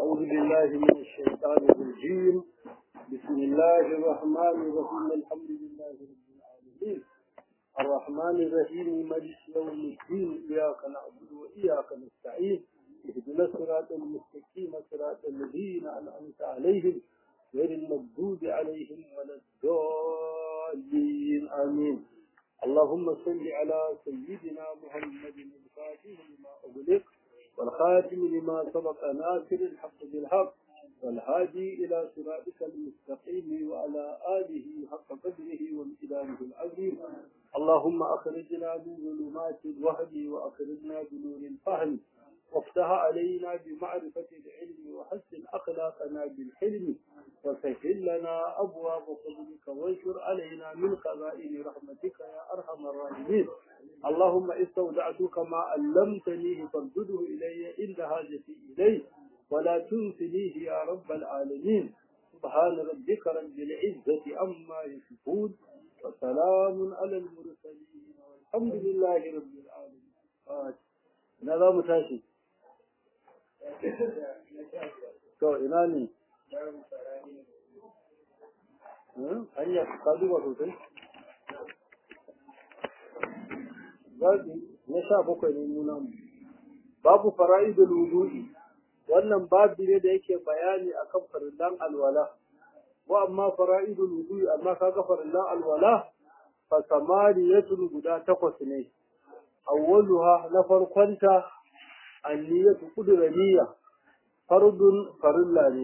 أعوذ بالله من الشيطان الرجيم بسم الله الرحمن الرحيم الحمد لله رب العالمين الرحمن الرحيم مالك يوم الدين إياك نعبد وإياك نستعين اهدنا الصراط المستقيم صراط الذين أنعمت عليهم غير المغضوب عليهم ولا الضالين آمين اللهم صل على سيدنا محمد الفاتح لما أغلق والخاتم لما سبق ناصر الحق بالحق والهادي إلى صراطك المستقيم وعلى آله حق قدره وامتدانه العظيم اللهم أخرجنا من ظلمات الوهم وأخرجنا بنور الفهم وافتح علينا بمعرفة العلم وحسن أخلاقنا بالحلم وسهل لنا أبواب فضلك وانشر علينا من خزائن رحمتك يا أرحم الراحمين اللهم استودعتك ما علمتنيه فردده إلي عند حاجتي إليه ولا تنسنيه يا رب العالمين سبحان ربك رب العزة عما يصفون وسلام على المرسلين والحمد لله رب العالمين ina mu tashi to ina ne hanya ka duba sosai zaɓi na sha bakwai ne nuna mu babu fara'idul wudu'i wannan babu ne da yake bayani akan farillan alwala wa amma fara'idul wudu'i amma kaga farillan alwala fa samariyatun guda takwas ne awwaluha na farkonta anniyatu qudraniya fardun farilla ne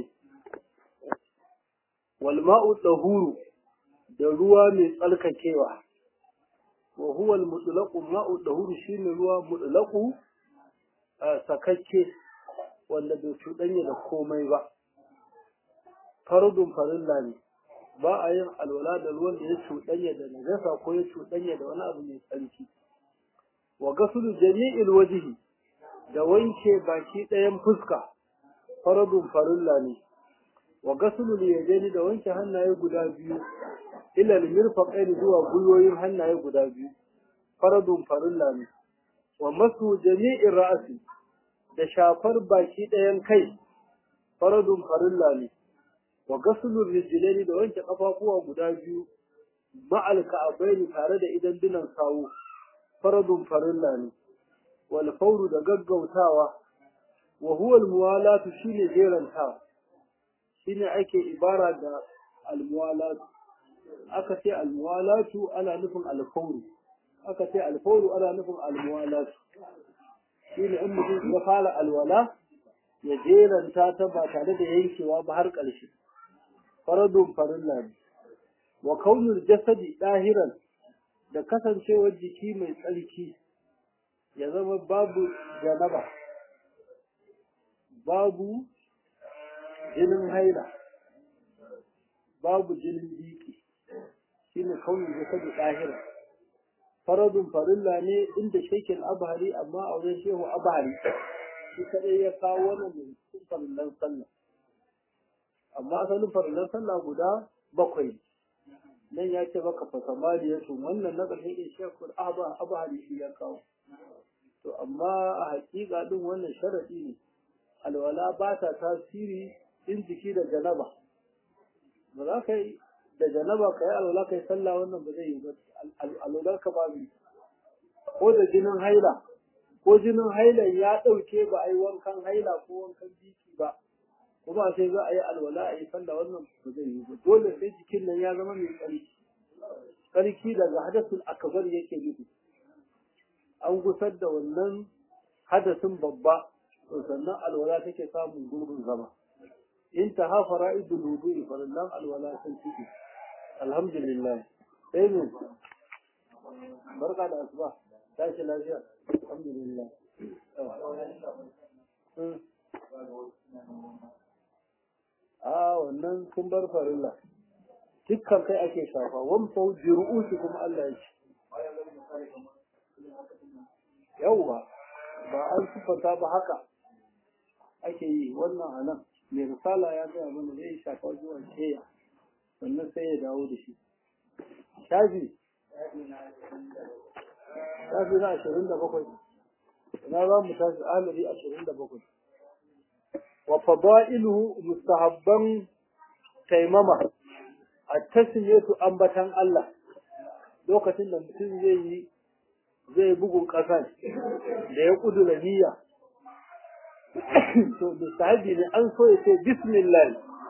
wal ma'u tahuru da ruwa mai tsalkakewa wa huwa al mutlaqu ma'u tahuru shine ruwa mutlaqu sakakke wanda bai cuɗanya da komai ba fardun farilla ne ba a yin alwala da ruwan da ya cuɗanya da najasa ko ya cuɗanya da wani abu mai tsarki wa gasulu jami'il wajhi da wanke baki ɗayan fuska faradun farilla ne wa gasulu yadaini da wanke hannaye guda biyu ila al-mirfaqaini zuwa gwiwoyin hannaye guda biyu faradun farilla ne wa masu jami'in ra'asi da shafar baki ɗayan kai faradun farilla ne wa gasulu rijlaini da wanke kafafuwa guda biyu ma'al ka'abaini tare da idan dinan sawu faradun farilla ne wal fawru da gaggautawa wa huwa al muwalatu shine jerantawa shine ake ibara da al muwalatu aka ce al muwalatu ana nufin al fawru aka ce al fawru ana nufin al muwalatu shine in mutum ya fara alwala ya jeranta ta ba tare da yankewa ba har ƙarshe faradun farilla ne wa kaunul jasadi dahiran da kasancewar jiki mai tsarki ya zama babu janaba babu jinin haila babu jinin biki shi ne kaunin jasadu ɗahira faradun farilla ne inda shekin abahari amma a wajen shehu abahari shi kaɗai ya kawo wannan mai cikin farillan sallah amma asalin farillan sallah guda bakwai nan ya ce maka fasamari ya wannan na ƙarshen in shekul abahari shi ya kawo to amma a hakika din wannan sharadi ne alwala ba ta tasiri in jiki da janaba ba za ka yi da janaba ka yi alwala ka yi sallah wannan ba zai yi ba alwalar ka babu ko da jinin haila ko jinin haila ya ɗauke ba a yi wankan haila ko wankan biki ba kuma sai za a yi alwala a yi sallah wannan ba zai yi ba dole sai jikin nan ya zama mai tsarki tsarki daga hadasul akbar yake nufi an gusar da wannan hadasin babba to sannan alwala take samun gurbin zama in ta ha fara'idul wudu'i farallan alwala sun ciki alhamdulillah sai ne barka da asuba tashi lafiya alhamdulillah a wannan sun bar farilla dukkan kai ake shafa wan fau bi ru'usi kuma Allah ya ce yauwa ba an siffanta ba haka ake yi wannan a nan mai risala ya gaya mana zai shafa zuwa sheya sannan sai ya dawo da shi shafi shafi na ashirin da bakwai na za mu tashi amiri ashirin da bakwai wa fada'iluhu mustahabban taimama at-tasmiyatu ambatan Allah lokacin da mutum zai yi zai bugun ƙasa da ya kudura niyya to mustahabi ne an so ya ce bismillah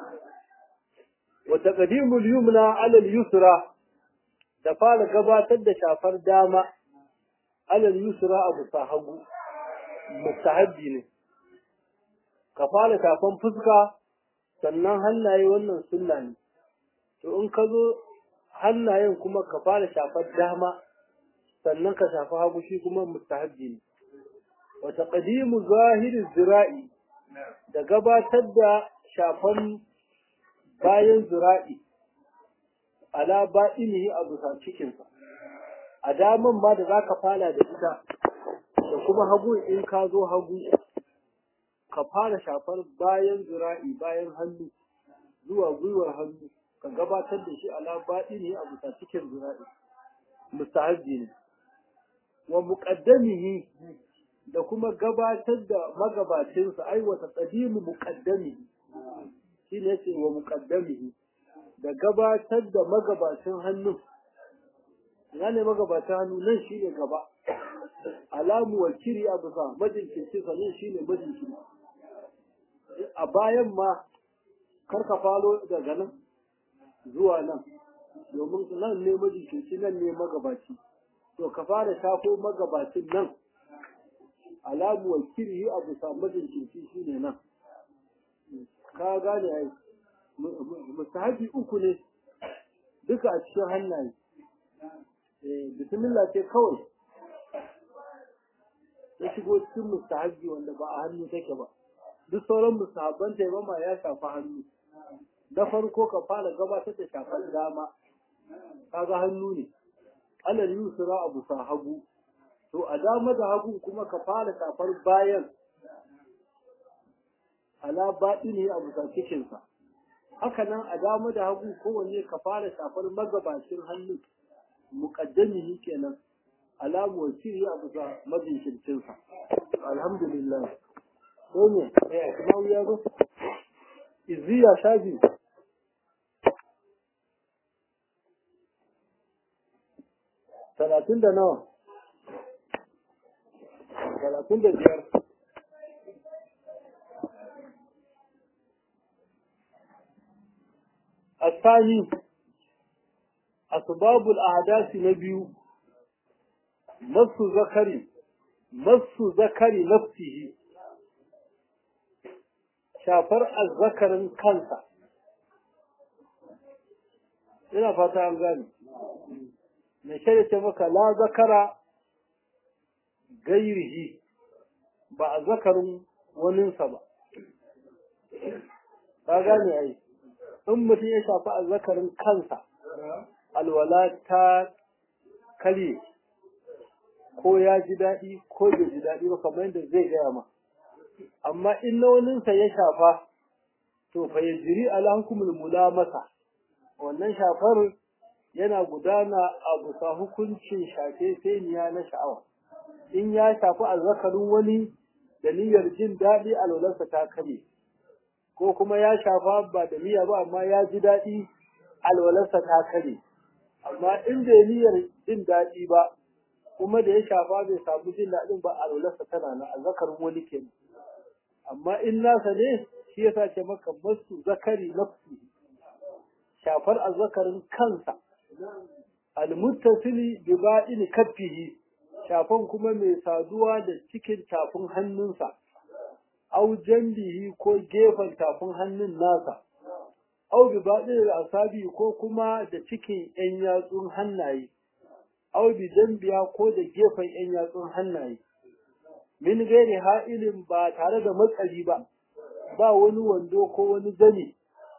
wa taqdimul yumna ala al-yusra da fara gabatar da shafar dama ala al-yusra abu sahabu mustahabi ne ka fara shafan fuska sannan hannaye wannan sunna ne to in ka zo hannayen kuma ka fara shafar dama sannan ka shafi hagu shi kuma mustahabbi ne wa taqdimu zahiri zira'i da gabatar da shafan bayan zira'i ala ba'inihi a bisa cikinsa a daman ma da zaka fara da ita da kuma hagu in ka zo hagu ka fara shafar bayan zira'i bayan hannu zuwa gwiwar hannu ka gabatar da shi ala baɗini a bisa cikin zira'i mustahabbi ne wa muqaddamihi da kuma gabatar da magabacinsa ai wa taqdimu muqaddamihi shine yace wa muqaddamihi da gabatar da magabacin hannu ina ne magabacin hannu nan shine gaba alamu wakiri a bisa majinkirci sanin shine majinkirci a bayan ma karka falo daga nan zuwa nan domin nan ne majikinci nan ne magabaci to ka fara shafo magabacin nan alamu wa kiri a bisa majikinci shi ne nan ka gane ai mustahabi uku ne duka a cikin hannaye bismillah ce kawai ya shigo cikin mustahabi wanda ba a hannu take ba duk sauran musahabban taimama ya shafi hannu na farko ka fara gabatar da shafar dama kaga hannu ne alal yusra abu sa hagu to a dama da hagu kuma ka fara shafar bayan ala baɗini abu sa cikinsa haka nan a dama da hagu kowanne ka fara shafar magabacin hannu muƙaddamihi kenan alamu wasiri abu sa mabincin alhamdulillah ko ne eh kuma ya zo iziya shafi talatin da nawa talatin da biyar الثاني أسباب الأحداث نبي مس ذكري مس ذكري نفسه shafar azzakarin kansa ina fata an gane mai shaida ce maka la zakara gairihi ba a zakarin waninsa ba ka gane ai in mutum ya shafi azzakarin kansa alwala ta kare ko ya ji daɗi ko bai ji daɗi ba kamar yadda zai gaya ma amma in na waninsa ya shafa to fa ya jiri ala hukumul mulamasa wannan shafar yana gudana a bisa hukuncin shafe seniya na sha'awa in ya shafi azzakarin wani da niyyar jin daɗi alwalarsa ta kare ko kuma ya shafa ba da niyya ba amma ya ji daɗi alwalarsa ta kare amma in bai niyyar jin daɗi ba kuma da ya shafa bai samu jin daɗin ba alwalarsa tana na azzakarin wani kenan amma in nasa ne shi yasa ce maka masu zakari nafsi shafar azzakarin kansa almuttasili bi ba'in kaffihi shafan kuma mai saduwa da cikin tafin hannunsa au jambihi ko gefen tafin hannun nasa au bi ba'in asabi ko kuma da cikin yan yatsun hannaye au bi jambiya ko da gefen yan yatsun hannaye min gairi ha'ilin ba tare da matsari ba ba wani wando ko wani zani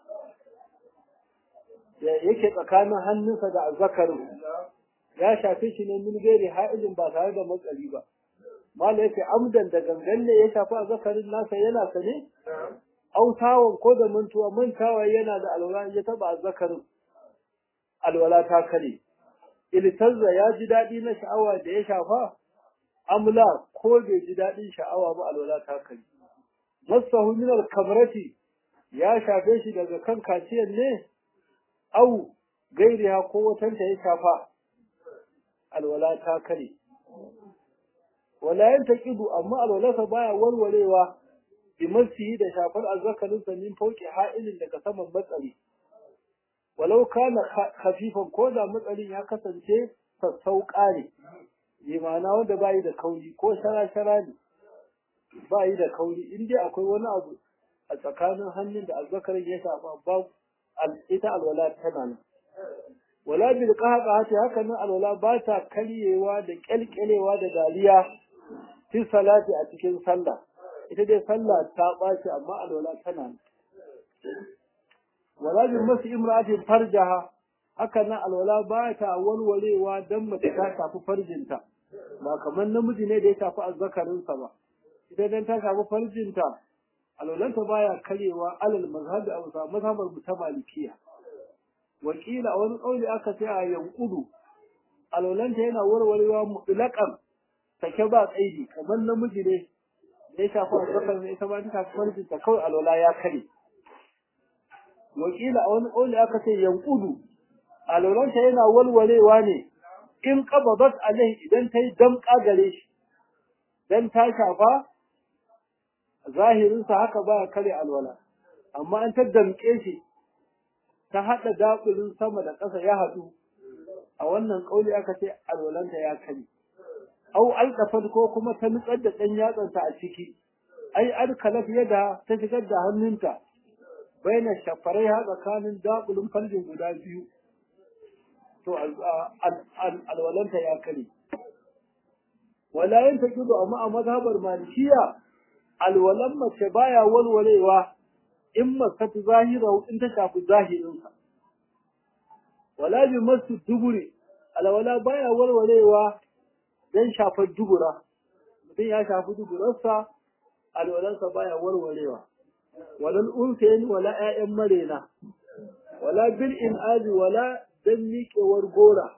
da yake tsakanin hannunsa da azzakarin ya shafe shi ne min gairi ha'ilin ba tare da matsari ba mala yake amdan da gangan ne ya shafi azzakarin nasa yana sane autawan ko da mantuwa mantawa yana da alwala ya taba azzakarin alwala ta kare iltazza ya ji daɗi na sha'awa da ya shafa amla ko bai ji daɗin sha'awa ba alwala ta kare masahu min al-kamrati ya shafe shi daga kan kaciyar ne au gairiha ko watanta ya shafa alwala ta kare wala yan taqidu amma alwalasa baya walwalewa bi masihi da shafar azzakarin sa min fauki ha'ilin daga saman matsari walau kana khafifan ko da matsarin ya kasance sassauƙa ne bi ma'ana wanda bayi da kauri ko shara-shara ne bayi da kauri in dai akwai wani abu a tsakanin hannun da azzakarin ya shafa ba ita alwala tana nan wala bil qahqahati haka nan alwala ba ta karyewa da kyalkyalewa da dariya fi salati a cikin sallah ita dai sallah ta baci amma alwala tana nan wala bil masu imra'atin farjaha haka nan alwala ba ta walwalewa dan mace ta shafi farjinta ba kamar namiji ne da ya shafi azzakarinsa ba ita dan ta shafi farjinta alwalanta baya karyewa alal mazhabi a wasa mazhabar mu ta malikiya wakila a wani kauli aka ce a yankudu alwalanta yana warwarewa mutlaqan take ba tsaidi kamar namiji ne da ya shafi azzakar ne ita ba ta shafi farjinta kawai alwala ya kare wakila a wani kauli aka ce yankudu alwalanta yana walwarewa ne in qabadat alaihi idan ta yi damƙa gare shi dan ta shafa zahirinsa haka baya kare alwala amma an ta damƙe shi ta haɗa dakulin sama da ƙasa ya haɗu a wannan ƙauli aka ce alwalanta ya kare au alƙafar ko kuma ta nutsar da ɗan yatsanta a ciki ai alkalaf yadda ta shigar da hannunta baina shafarai ha tsakanin dakulin farjin guda biyu to alwalanta ya kare wala yin ta amma a mazhabar malikiya alwalan mace baya walwalewa in masatu zahira in ta shafi zahirinsa wala bi masu duburi alwala baya walwalewa dan shafar dubura mutum ya shafi duburarsa alwalansa baya walwalewa walal unsayin wala ƴaƴan marena wala bil in'azi wala dan miƙewar gora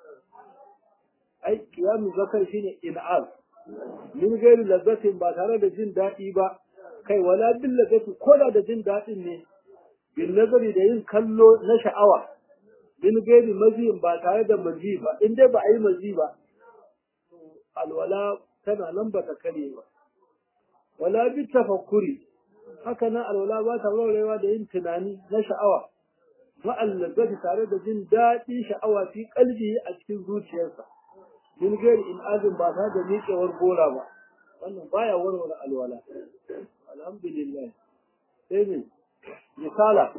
ai kiyamu zakar shine in'az min gairi lazzatin ba tare da jin daɗi ba kai wala bin lazzati ko da da jin daɗin ne bin nazari da yin kallo na sha'awa min gairi maziyin ba tare da mazi ba in dai ba a yi mazi ba alwala tana nan ba ta kare ba wala bi tafakkuri haka nan alwala ba ta warwarewa da yin tunani na sha'awa ma'al lazzati tare da jin daɗi sha'awa fi kalbi a cikin zuciyarsa min gairi in azin ba ta da miƙewar gora ba wannan baya warware alwala alhamdulillah sai ne misala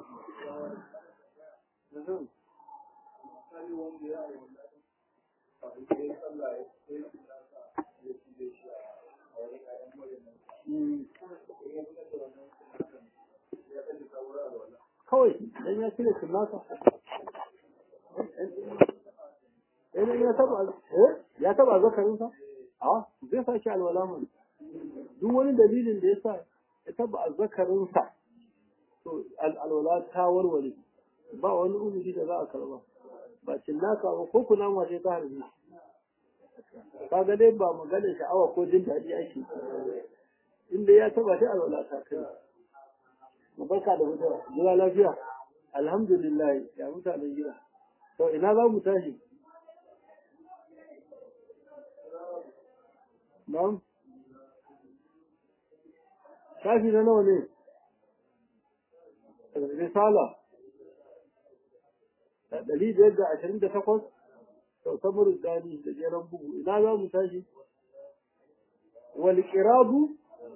kawai dan ya cire sunaka idan ya taba eh ya taba zakarin sa a zai sa shi alwala mun duk wani dalilin da yasa ya taba zakarin sa to alwala ta warware ba wani uzuri da za a karba ba cinnaka ba ko kuna ma sai ta harbi kaga dai ba maganar sha'awa ko jin daɗi ake inda ya taba ta alwala ta kai mu barka da hutawa gida lafiya alhamdulillah ya mutanen gida to ina za mu tashi Na'am. Shafi na nawa ne? Risala. Da ɗari biyar da ashirin da takwas, sau samar gani da jeran bugu. Ina za mu tashi? Wal ƙirabu?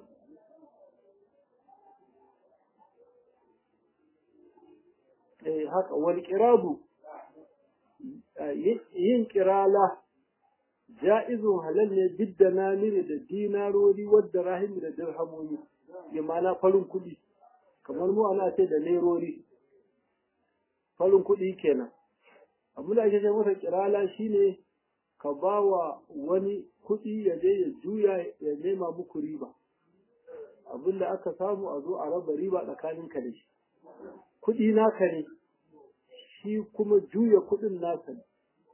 Eh, haka, wal ƙirabu, yin ƙirala. ja'izun halal ne bidda namiri da dinarori wadda rahimi da dirhamomi ya mana farin kuɗi kamar mu ana ce da nerori farin kuɗi kenan abin da ake ce masa kirala shine ka ba wa wani kuɗi ya je ya juya ya nema muku riba abin da aka samu a zo a raba riba tsakanin ka da shi kuɗi naka ne shi kuma juya kuɗin naka ne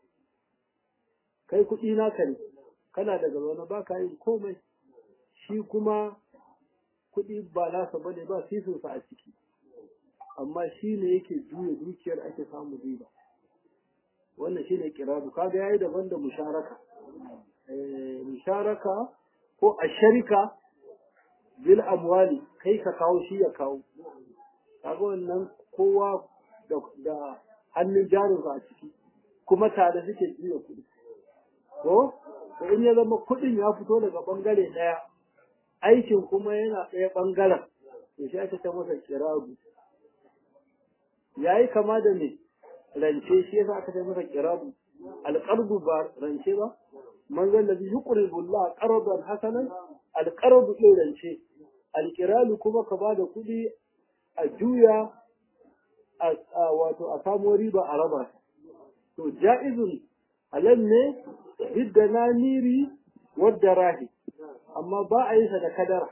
kai kuɗi naka ne kana daga zaune ba ka yin komai shi kuma kuɗi ba nasa bane ba sisinsa a ciki amma shi ne yake juya dukiyar ake samu riba wannan shine kirabu kaga yayi daban da musharaka eh musharaka ko a sharika bil amwali kai ka kawo shi ya kawo kaga wannan kowa da, da hannun jarinsa a ciki kuma tare suke juya kuɗi ko to in ya zama kuɗin ya fito daga bangare ɗaya aikin kuma yana ɗaya ɓangaren to shi ake ta masa kirabu yayi kama da me rance shi yasa aka ta masa kirabu alqarbu ba rance ba man zan ladhi yuqribu Allah qardan hasanan alqarbu ɗin rance alqiralu kuma ka bada kuɗi a juya a wato a samo riba a raba to ja'izun halal ne bidda namiri wadda rahi amma ba a yi sa da kadara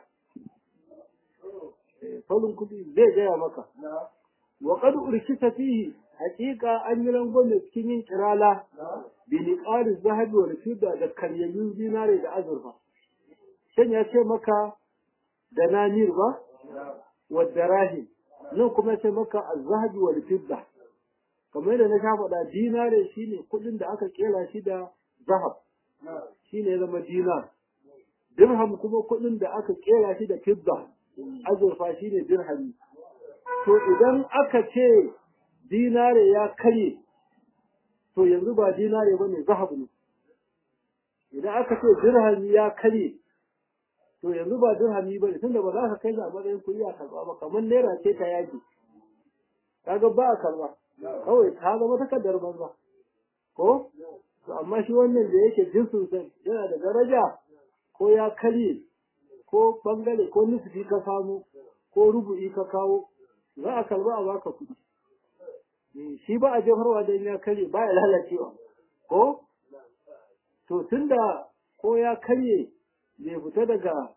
faulun kudi zai gaya maka wa qad urkita fihi haqiqa an yi rangwame cikin yin kirala bi niqari zahabi wal fidda da karyayyun zinare da azurfa shan ya ce maka da namir ba wa darahim nan kuma ya ce maka az-zahabi wal fidda kamar yadda na sha faɗa dinare shine kuɗin da aka kera shi da zahab shine ya zama dinar dirham kuma kuɗin da aka kera shi da fidda azurfa shine dirhami to idan aka ce dinare ya karye to yanzu ba dinare ba ne zahab ne idan aka ce dirhami ya karye to yanzu ba dirhami ba ne tunda ba za ka kai a matsayin kuɗi a karɓa ba kamar naira ce ta yaki kaga ba a karɓa kawai ta zama takardar banza ko to amma shi wannan da yake jinsin sa yana da daraja ko ya karye ko bangare ko nufi ka samu ko rubu'i ka kawo za a karba a baka kuɗi shi ba a jefarwa don ya karye ba ya lalacewa ko to tunda ko ya karye bai fita daga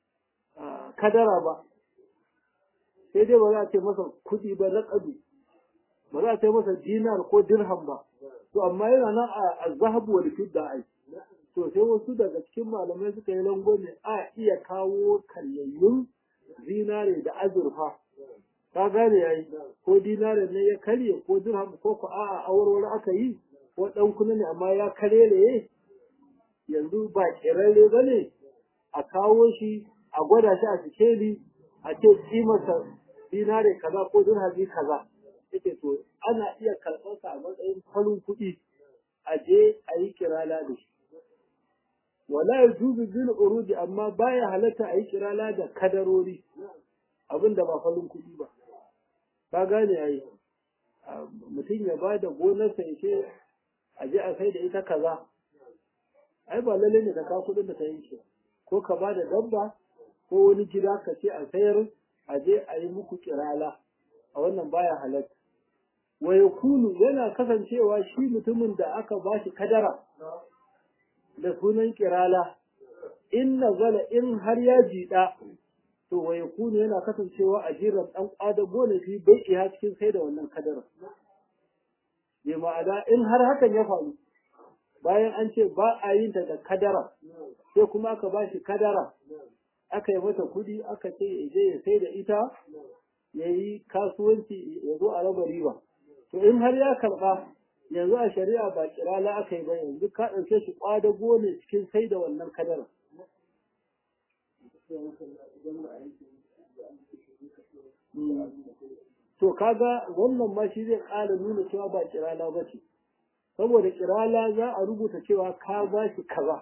kadara ba sai dai ba za a ce masa kuɗi ba na ƙadu ba za a ce masa dinar ko dirham ba to amma yana nan a zahabu wal fidda ai to sai wasu daga cikin malamai suka yi langwame a iya kawo karyayyun zinare da azurfa ka gane yayi ko dinare ne ya karye ko dirham ko ko a'a awarwar aka yi ko dan kuna ne amma ya karere yanzu ba kirare bane a kawo shi a gwada shi a sikeli a ce kimarsa dinare kaza ko dirhami kaza yake to ana iya karɓar sa a matsayin farin kuɗi a je a yi kirala da shi wala yajuzu bil urudi amma baya halatta a yi kirala da kadarori abinda ba farin kuɗi ba ka gane ai mutum ya ba da gonarsa ya ce a je a sai da ita kaza ai ba lalle ne ka kawo kuɗin da ta yanke ko ka ba da dabba ko wani gida ka ce a sayar a je a yi muku kirala a wannan baya halatta wa yakunu yana kasancewa shi mutumin da aka ba shi kadara da sunan kirala in nazala in har ya jiɗa to wa yakunu yana kasancewa a jiran dan kwadago ne fi bai iya cikin sai da wannan kadara bi ma'ana in har hakan ya faru bayan an ce ba a yin ta da kadara sai kuma aka ba shi kadara aka yi mata kudi aka ce ya je ya sai da ita ya yi kasuwanci ya zo a raba riba to in har ya karba yanzu a shari'a ba kirala aka yi ba yanzu ka ɗauke shi kwadago ne cikin sai da wannan kadara To kaga wannan ma shi zai ƙara nuna cewa ba kirala ba ce, saboda kirala za a rubuta cewa ka ba shi kaza,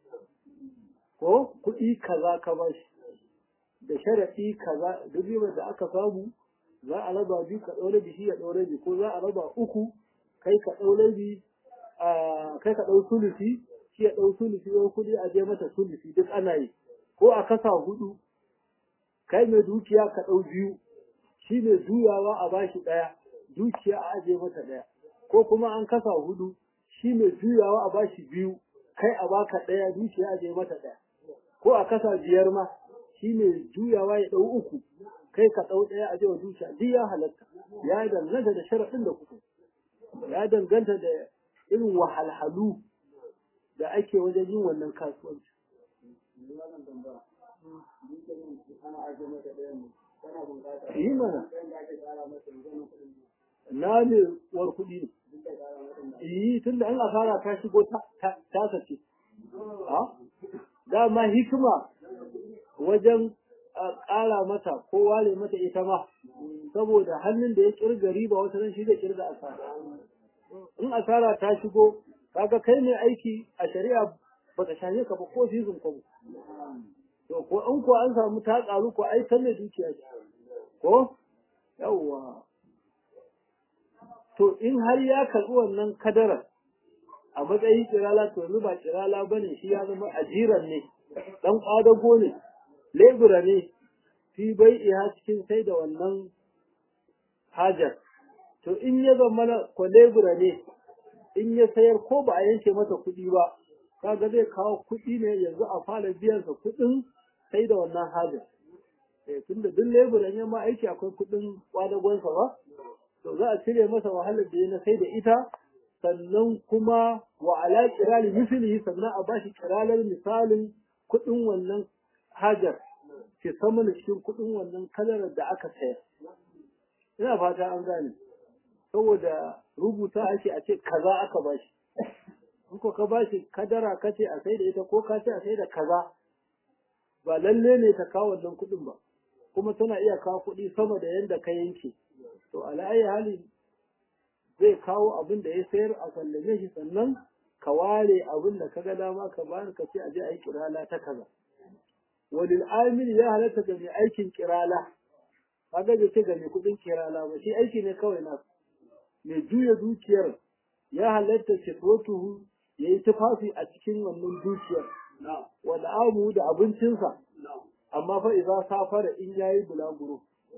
ko kuɗi kaza ka ba shi, da sharaɗi kaza duk ribar da aka samu za a raba biyu ka ɗaure bi shi ya ɗaure bi ko za a raba uku kai ka ɗaure bi kai ka ɗau sulusi shi ya ɗau sulusi wani kuɗi a je mata sulusi duk ana yi. ko a kasa hudu kai mai dukiya ka ɗau biyu shi mai juyawa a bashi ɗaya dukiya a aje mata ɗaya ko kuma an kasa hudu shi mai juyawa a bashi biyu kai a baka ɗaya dukiya a aje mata ɗaya ko a kasa biyar ma shi mai juyawa ya ɗau uku kai ka ɗau ɗaya a wa dukiya duk ya halatta ya danganta da sharaɗin da kuka ya danganta da irin wahalhalu da ake wajen yin wannan kasuwanci yi mana na ne war kuɗi ne yi tun da an asara ta shigo ta sace dama hikima wajen ƙara mata ko ware mata ita ma saboda hannun da ya kirga riba wata nan shi zai kirga asara in asara ta shigo kaga kai ne aiki a shari'a ba ta shafe ka ba ko sizin kwabo to ko in ko an samu ta karu ko ai ta ne dukiya ce ko yawwa to in har ya karɓi wannan kadarar a matsayin kirala to yanzu ba kirala ba ne shi ya zama ajiran ne ɗan ƙwadago ne lebura ne fi bai iya cikin sai da wannan hajar to in ya zama na ko lebura ne in ya sayar ko ba a yanke mata kuɗi ba kaga zai kawo kuɗi ne yanzu a fara biyan sa kuɗin sai da wannan hajar eh tunda duk leburan ya ma aiki akwai kuɗin kwadagonsa ba to za a cire masa wahalar da ya na sai da ita sannan kuma wa ala kirali misali sannan a bashi kiralar misalin kuɗin wannan hajar ke sama da cikin kuɗin wannan kalarar da aka sayar ina fata an gane saboda rubuta ake a ce kaza aka bashi in ko ka bashi kadara ka ce a sai da ita ko ka ce a sai da kaza ba lalle ne ta kawo wannan kuɗin ba kuma tana iya kawo kuɗi sama da yadda ka yanke to ala'ayi hali zai kawo abin da ya sayar a sallame shi sannan ka ware abin da ka ga dama ka bani ka ce a je a yi kirala ta kaza walil amil ya halatta ga mai aikin kirala kaga bai ce ga mai kuɗin kirala ba shi aiki ne kawai na mai juya dukiyar ya halatta shifrotuhu ya yi tufafi a cikin wannan dukiyar wal amu da abincinsa amma fa idan safara in yayi bulaguro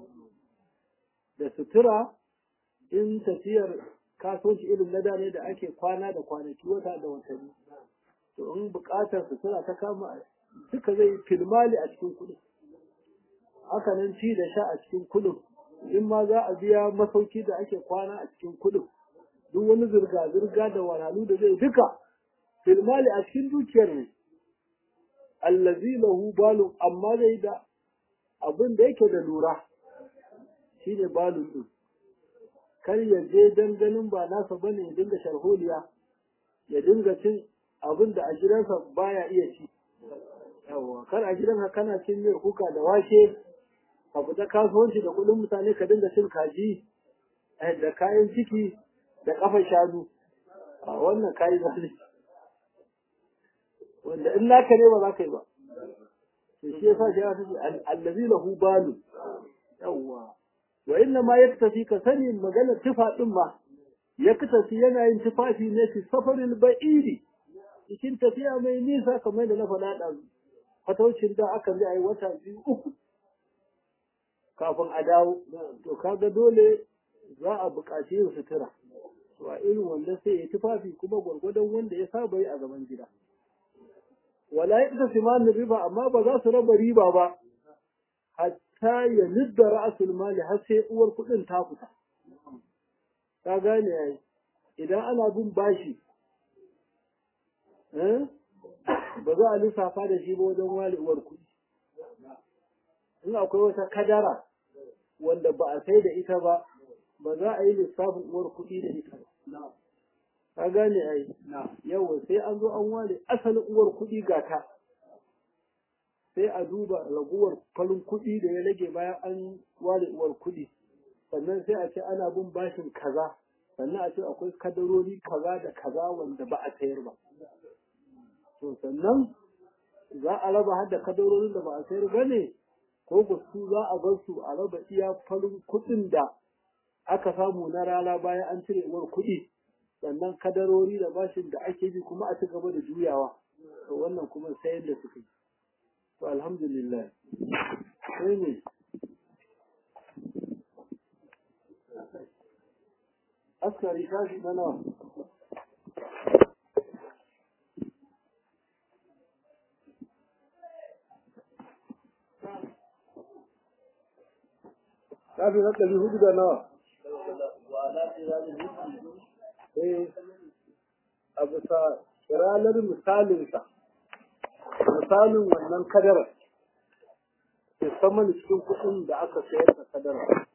da sutura in tafiyar kasuwanci irin na da ne da ake kwana da kwanaki wata da watanni to in buƙatar sutura ta kama duka zai filmali a cikin kuɗin haka nan ci da sha a cikin kuɗin in ma za a biya masauki da ake kwana a cikin kuɗin duk wani zirga-zirga da walalu da zai duka filmali a cikin dukiyar ne allazi lahu balun amma zai da abin da yake da lura shine balun din kar ya je dan ganin ba nasa bane ya dinga sharholiya ya dinga cin abin da a gidansa baya iya ci yawa kar a gidanka kana cin miyar kuka da wake ka fita kasuwanci da kuɗin mutane ka dinga cin kaji da kayan ciki da kafa shanu a wannan kayi zalunci wanda in naka ne ba za ka yi ba to shi yasa shi ya ce allazi lahu balu yawa wa inna ma yaktafi ka sani maganar tufa din ma yaktafi yana yin tufafi ne fi safaril ba'idi cikin tafiya mai nisa kamar da na faɗa da fataucin da aka yi ai wata biyu uku kafin a dawo to kaga dole za a buƙaci yin sutura to a irin wanda sai ya tufafi kuma gwargwadon wanda ya saba yi a gaban gida wala ya siman riba amma ba za su raba riba ba hatta ya nidda ra'asul mali har sai uwar kuɗin ta fita ka gane yayi idan ana bin bashi ba za a lissafa da shi ba wajen wale uwar kuɗi in akwai wata kadara wanda ba a sai da ita ba ba za a yi lissafin uwar kuɗi da ita ba ka gane ai yawa sai an zo an ware asalin uwar kuɗi ga ta sai a duba raguwar falin kuɗi da ya rage bayan an ware uwar kuɗi sannan sai a ce ana bin bashin kaza sannan a ce akwai kadarori kaza da kaza wanda ba a sayar ba to sannan za a raba har da kadarorin da ba a sayar ba ne ko ku su za a bar su a raba iya farin kuɗin da aka samu na rana bayan an cire uwar kuɗi sannan kadarori da bashin da ake bi kuma a ci gaba da juyawa to wannan kuma sai da suka yi to alhamdulillah sai ne askari tashi na nawa Tafi na ɗari hudu da nawa? Eh, a bisa ranar misalinsa, misalin wannan kadar ke saman cikin kuɗin da aka sayar da kadara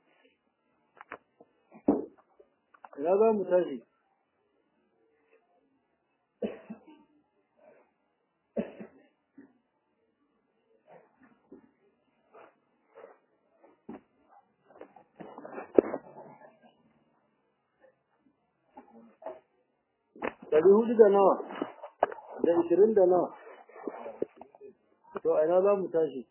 ina za mu tashi ɗari hudu da nawa da ishirin da nawa to a ina za mu tashi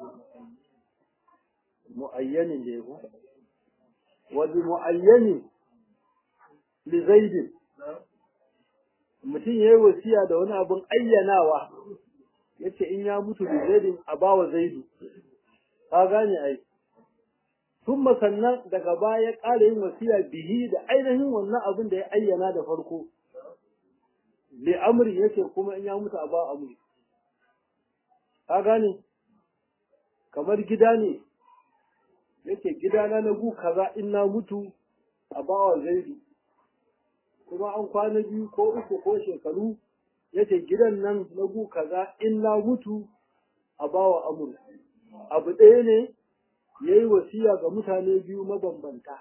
mu'ayyanin da ya ku wa bi mu'ayyanin li zaidin mutum ya yi wasiya da wani abin ayyanawa ya ce in ya mutu da zaidin a bawa zaidu ka gane ai sun sannan daga baya ya ƙara yin wasiya bihi da ainihin wannan abin da ya ayyana da farko li amri yake kuma in ya mutu a ba amri ka gane kamar gida ne yake gidana na gu kaza in na mutu a bawa zaidu kuma an kwana biyu ko uku ko shekaru yace gidan nan na gu kaza in na mutu a bawa amur abu ɗaya ne ya yi wasiya ga mutane biyu mabambanta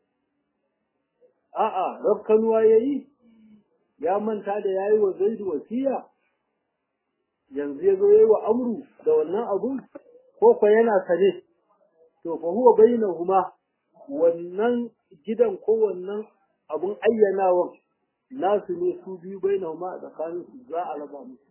a'a rafkanuwa ya yi ya manta da ya yi wa zaidu wasiya yanzu ya zo ya yi wa amru da wannan abun ko kwa yana sane to fa huwa bainahuma wannan gidan ko wannan abun ayyanawan nasu ne su biyu bainahuma a tsakanin su za a raba musu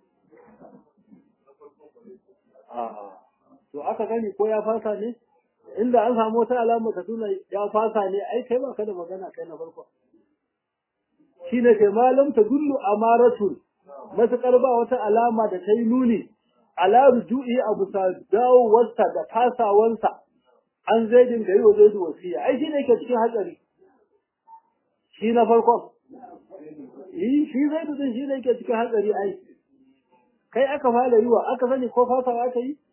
a'a to aka gani ko ya fasa ne inda an samu wata alama ka tuna ya fasa ne ai kai ba ka da magana kai na farko shine kai malam ta dullu amaratun matuƙar ba wata alama da ta yi nuni ala ruju'i abu sa dawowarsa da fasawansa an zaidin da yi wa zaidu wasiya ai shi ne ke cikin hatsari shi na farkon yi shi zaidu din shi ne ke cikin hatsari ai kai aka fara yi wa aka sani ko fasawa aka yi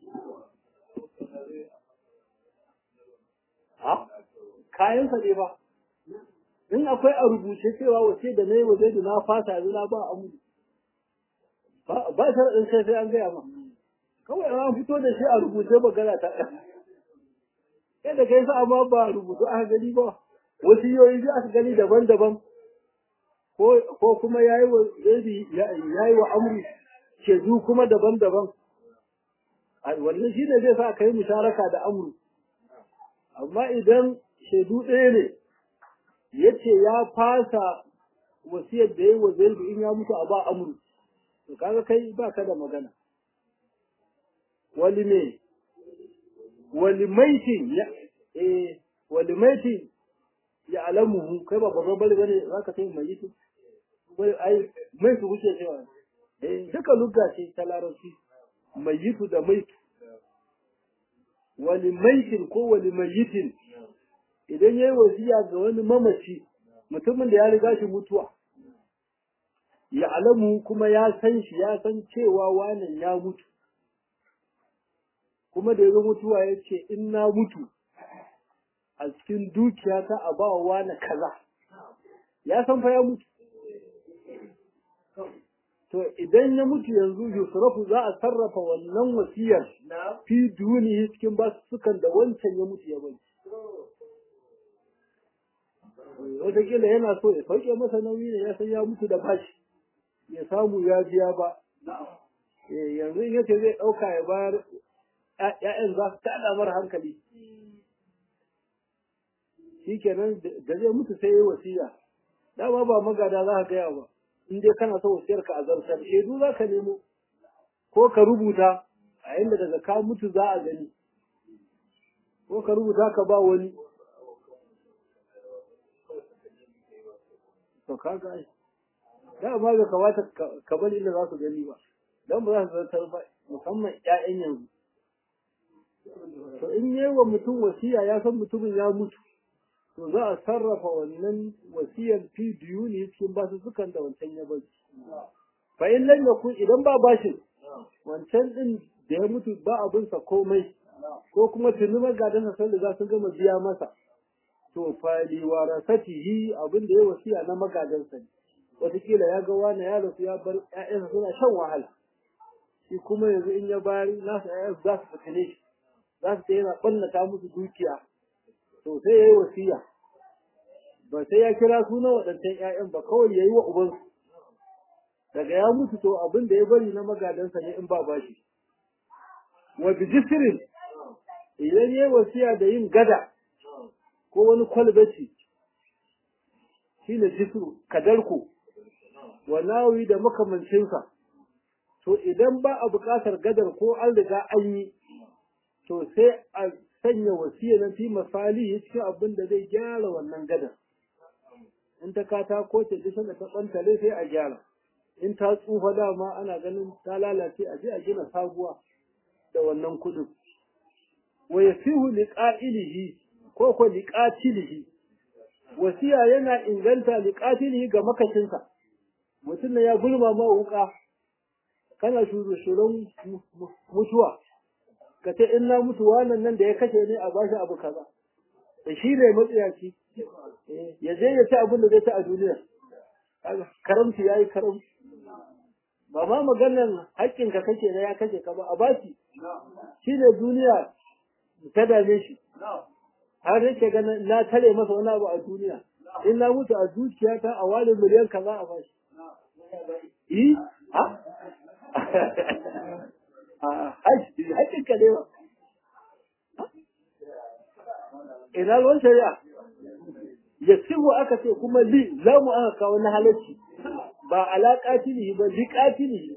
ha kayansa ne ba in akwai a rubuce cewa wace da na yi wa zaidu na fasa yanzu na ba a mudu ba sharaɗin sai sai an gaya ma kawai an fito da shi a rubuce magana ta ɗan yadda kai sa amma ba rubutu aka gani ba wasu yoyi biyu aka gani daban-daban ko kuma ya yi wa zaidu ya yi wa amri shedu kuma daban-daban wannan shi ne zai sa ka yi musharaka da amru amma idan shaidu ɗaya ne ya ce ya fasa wasiyar da ya yi wa zaidu in ya mutu a ba amru to kaga kai ba ka da magana wali me wali maitin ya eh wali maitin ya alamuhu kai ba babban bari bane zaka sai mai yi wai ai mai su kuke cewa eh duka lugga ce ta larabci mai yi da maitu wali maitin ko wali mayitin idan yayi wasiya ga wani mamaci mutumin da ya riga shi mutuwa ya alamu kuma ya san shi ya san cewa wannan ya mutu kuma da ya mutuwa ya ce in na mutu a cikin dukiya ta a ba wa na kaza ya san fa ya mutu to idan ya mutu yanzu yusrafu za a sarrafa wannan wasiyar fi duniya cikin basussukan da wancan ya mutu ya bari wataƙila yana so ya sauke masa nauyi ne ya san ya mutu da bashi ya samu ya biya ba yanzu in yace zai ɗauka ya bayar ‘ya'yan za su taɗa mara hankali shi kenan da zai mutu sai ya yi wasiya dama ba magada za ka gaya ba in dai kana so wasiyar ka a zartar shaidu za ka nemo ko ka rubuta a inda daga ka mutu za a gani ko ka rubuta ka ba wani to ka ga dama bai kamata ka bari inda za su gani ba don ba za su zartar ba musamman ƴaƴan yanzu to in yi wa mutum wasiya ya san mutumin ya mutu to za a sarrafa wannan wasiyar fi diyuni cikin basu sukan da wancan ya bari fa in lam yakun idan ba bashin wancan din da ya mutu ba abin sa komai ko kuma tuni magadansa sun riga sun gama biya masa to fa li warasatihi abin da ya wasiya na magadansa ne wataƙila ya ga wani ya rasu ya bar ƴaƴansa suna shan wahala shi kuma yanzu in ya bayar nasu ƴaƴansu za su fitine shi za su yana ɓannata musu dukiya to sai ya yi wasiya ba sai ya kira suna waɗancan ‘ya'yan ba kawai ya yi wa ubansu daga ya mutu to abin da ya bari na magadansa ne in ba bashi wa bijisirin idan ya yi wasiya da yin gada ko wani kwalbaci shi ne jisiru kadarku wa nawi da makamancinsa to idan ba a buƙatar gadar ko an riga an yi to sai a sanya wasiya na fi misali cikin abin da zai gyara wannan gadar in ta katako ce duk da ta ɓantare sai a gyara in ta tsufa dama ana ganin ta lalace a je a gina sabuwa da wannan kuɗin wa yasihu liqa'ilihi ko ko liqatilihi wasiya yana inganta liqatilihi ga makashinsa mutum ne ya gulma ma wuka kana shuru-shurun mutuwa ka ce in na mutu wannan nan da ya kashe ne a bashi abu kaza da shi ne matsiyaci ya je ya ci abin da zai ci a duniya karamci ya yi karamci ba ma maganan haƙƙinka kake na ya kashe ka ba a bashi shi ne duniya ta dame shi har yake ganin na tare masa wani abu a duniya in na mutu a zuciyata a wani miliyan kaza a bashi yi ha haƙƙin ka ne ba ina ruwan shari'a ya sihu aka ce kuma li za mu aka kawo na halarci ba alaƙa tilihi ba liƙa tilihi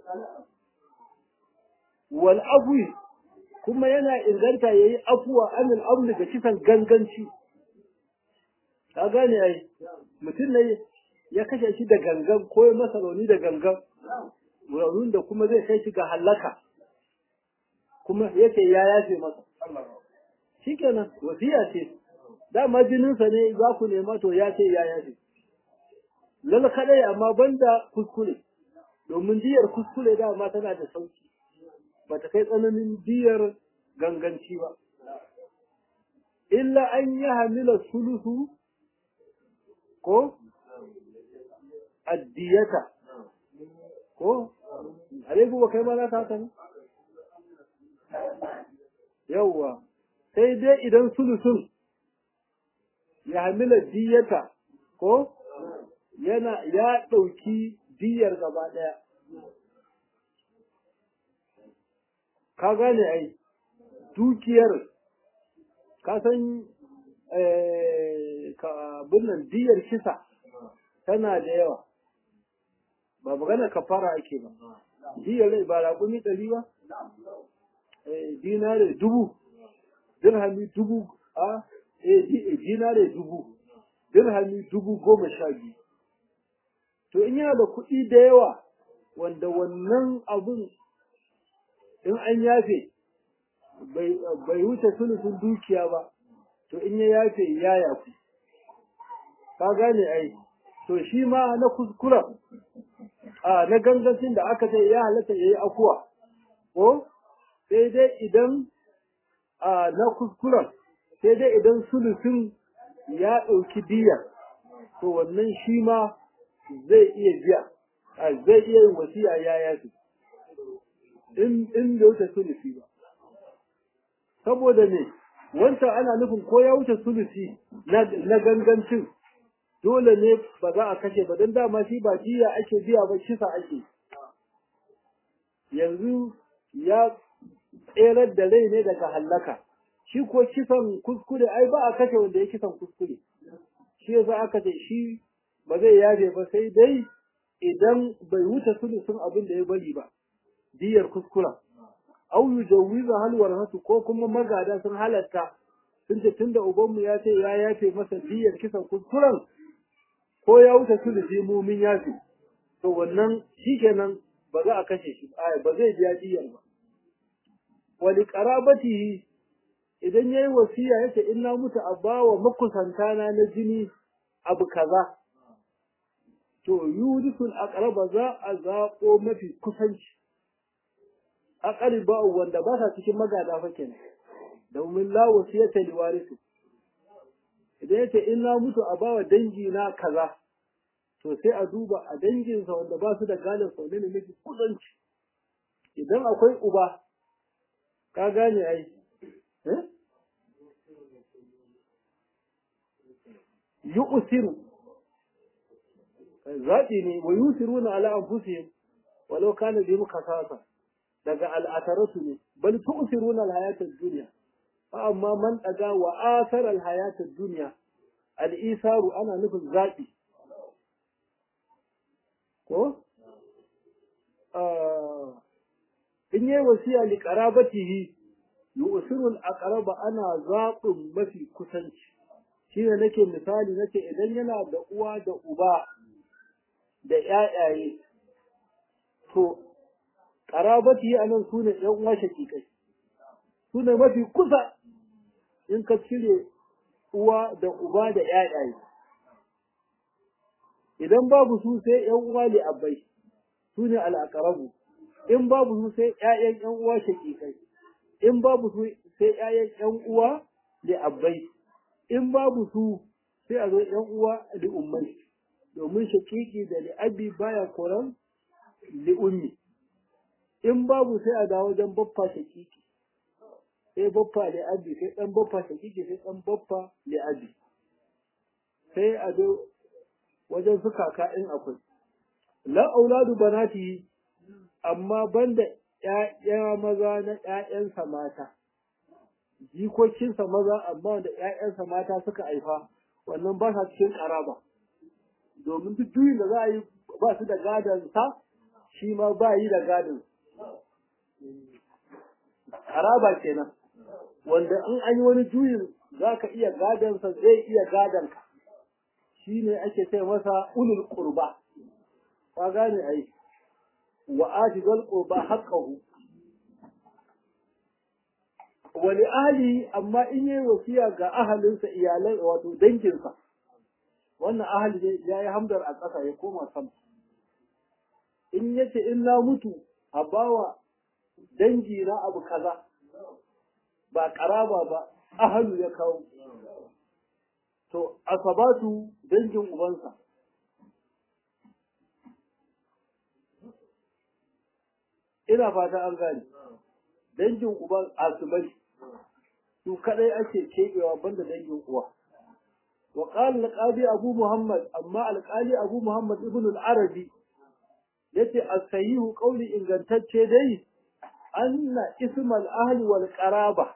wal afwi kuma yana inganta ya yi afuwa anil amri da kisan ganganci ka gane ai mutum ne ya kashe shi da gangan ko ya masa rauni da gangan raunin da kuma zai kai shi ga hallaka kuma yake ya yafe masa shikenan wasiya ce dama jininsa ne za ku nema to ya ce ya yafe lal kadai amma banda kuskure domin diyar kuskure dama tana da sauki bata kai tsananin diyar ganganci ba illa an yi hamila sulusu ko addiyata ko alaikum ba kai ma za ta haka ne yawwa sai dai idan sulusun ya hamila diyata ko yana ya ɗauki diyar gaba ɗaya ka gane ai dukiyar ka san binnan diyar kisa tana da yawa ba magana kafara ake ba diyar ba raƙumi ɗari ba dinare dubu dirhami dubu a dinare dubu dirhami dubu goma sha biyu to in yana da kuɗi da yawa wanda wannan abun in an yafe bai wuce sulusun dukiya ba to in ya yafe ya yafu ka gane ai to shi ma na kuskura a na gangancin da aka ce ya halatta ya yi akuwa ko sai dai idan a na kuskuren sai dai idan sulusun ya ɗauki diya to wannan shi ma zai iya biya zai iya yin wasiya ya yafi in in da wuce sulusi ba saboda ne wancan ana nufin ko ya wuce sulusi na gangancin dole ne ba za a kashe ba don dama shi ba jiya ake biya ba kisa ake yanzu ya tserar da rai ne daga hallaka shi ko kisan kuskure ai ba a kashe wanda ya kisan kuskure shi yasa aka ce shi ba zai yaje ba sai dai idan bai wuce sulusun abin da ya bari ba diyar kuskura au yujawiza hal warhatu ko kuma magada sun halatta sun ce tunda ubanmu ya ce ya yafe masa diyar kisan kuskuren ko ya wuce sulusi mu min yafe to wannan shikenan ba za a kashe shi ba zai biya diyar ba wali qarabatihi idan yayi wasiya yace in na mutu a bawa makusantana na jini abu kaza to yudisul aqraba za a zaƙo mafi kusanci aqriba wanda ba sa cikin magada fa kenan domin la wasiyata li warisu idan yace in na mutu a bawa dangi na kaza to sai a duba a danginsa wanda ba su da gadon sau ne mafi kusanci idan akwai uba ka gane ai yu'siru zaɓi ne wa yusiruna ala anfusihim walau kana bihim khasasa daga al'ataratu ne bal tu'siruna al-hayata ad-dunya fa amma man daga wa athara al-hayata ad-dunya al-isaru ana nufin zaɓi ko in yi wasiya li qarabatihi yu'siru al-aqraba ana zaɓin mafi kusanci shine nake misali nake idan yana da uwa da uba da ƴaƴaye to qarabati anan sune ɗan uwa shakikai sune mafi kusa in ka cire uwa da uba da ƴaƴaye idan babu su sai ƴan uwa li abbai sune al-aqrabu in babu su sai ƴaƴan ƴan uwa shakikai in babu su sai ƴaƴan ƴan uwa li abbai in babu su sai a zo ƴan uwa li ummai domin shakiki da li'abi baya koran li'ummi in babu sai a dawo wajen baffa shakiki sai baffa li'abi sai dan baffa shakiki sai dan baffa li'abi sai a zo wajen su kaka in akwai la auladu banati amma banda ƴaƴa maza na ƴaƴansa mata jikokinsa maza amma wanda ƴaƴansa mata suka haifa wannan ba sa cikin ƙaraba domin duk juyin da za a yi ba su da gadon sa shi ma ba yi da gadon haraba kenan wanda in an yi wani juyin za ka iya gadonsa zai iya gadon ka shi ne ake ce masa ulul qurba ka gane ai wa atizal qurba haqqahu wani ahli amma in yi wasiya ga ahalinsa iyalan wato danginsa wannan ahali ne ya yi hamdar a ƙasa ya koma sama in ya ce in na mutu a bawa dangi na abu kaza ba ƙaraba ba ahalu ya kawo to asabatu dangin ubansa ina fata an gane dangin uban asubai su kadai ake keɓewa banda dangin uwa وقال القاضي أبو محمد أما القاضي أبو محمد ابن العربي yace as-sahihu qawli ingantacce dai anna ismal ahli wal qaraba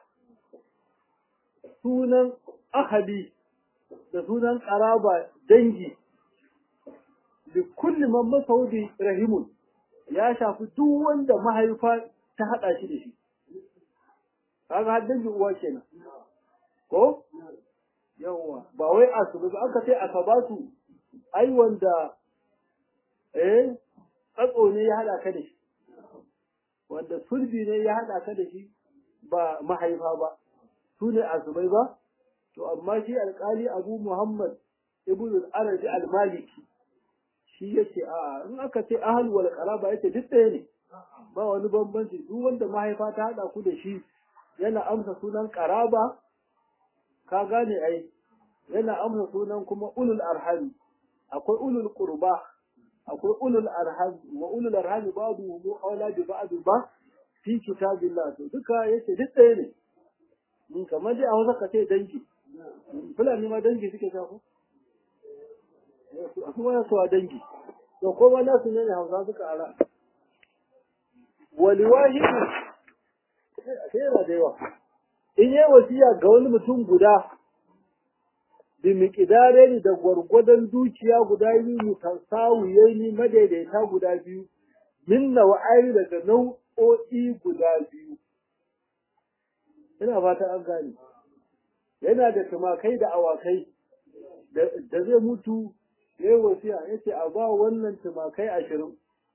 sunan ahli da sunan qaraba dangi da kulli man masaudi rahimun ya shafi duk wanda mahaifa ta hada shi da shi kaga har dangin uwa kenan ko yawwa ba wai asubu ba aka ce asabatu ai wanda eh tsatso ne ya hada ka da shi wanda sulbi ne ya hada ka da shi ba mahaifa ba su ne asubai ba to amma shi alkali abu muhammad ibn al-arabi al-maliki shi yace a in aka ce ahal wal qaraba yace duk ɗaya ne ba wani bambanci duk wanda mahaifa ta hada ku da shi yana amsa sunan qaraba ka gane ai yana amsa sunan kuma ulul arham akwai ulul qurba akwai ulul arham wa ulul arham ba'du mu aula bi ba'd ba fi kitabillah to duka yace duk ɗaya ne mun kamar dai a Hausa ka ce dangi fulani ma dangi suke ta ko su ma su dangi to ko ma nasu ne Hausa suka ara wali wahidu sai yana da yawa in yi wasiya ga wani mutum guda bi miƙidare ni da gwargwadon dukiya guda biyu mutasawiyai ni madaidaita guda biyu min nawa'ai daga nau'o'i guda biyu ina fata an gane yana da tumakai da awakai da zai mutu ya yi wasiya ya ce a ba wannan tumakai ashirin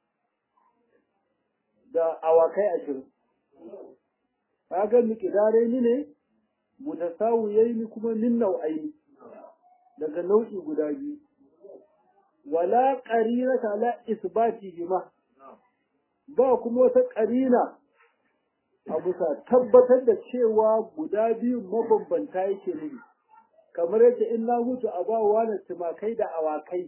da awakai ashirin kaga miƙidare ni ne mutasawiyai ni kuma min nau'ai daga nau'i guda biyu wala qarinata la isbati bima ba kuma wata qarina a bisa tabbatar da cewa guda biyu mabambanta yake nufi kamar yadda in na mutu a ba wa tumakai da awakai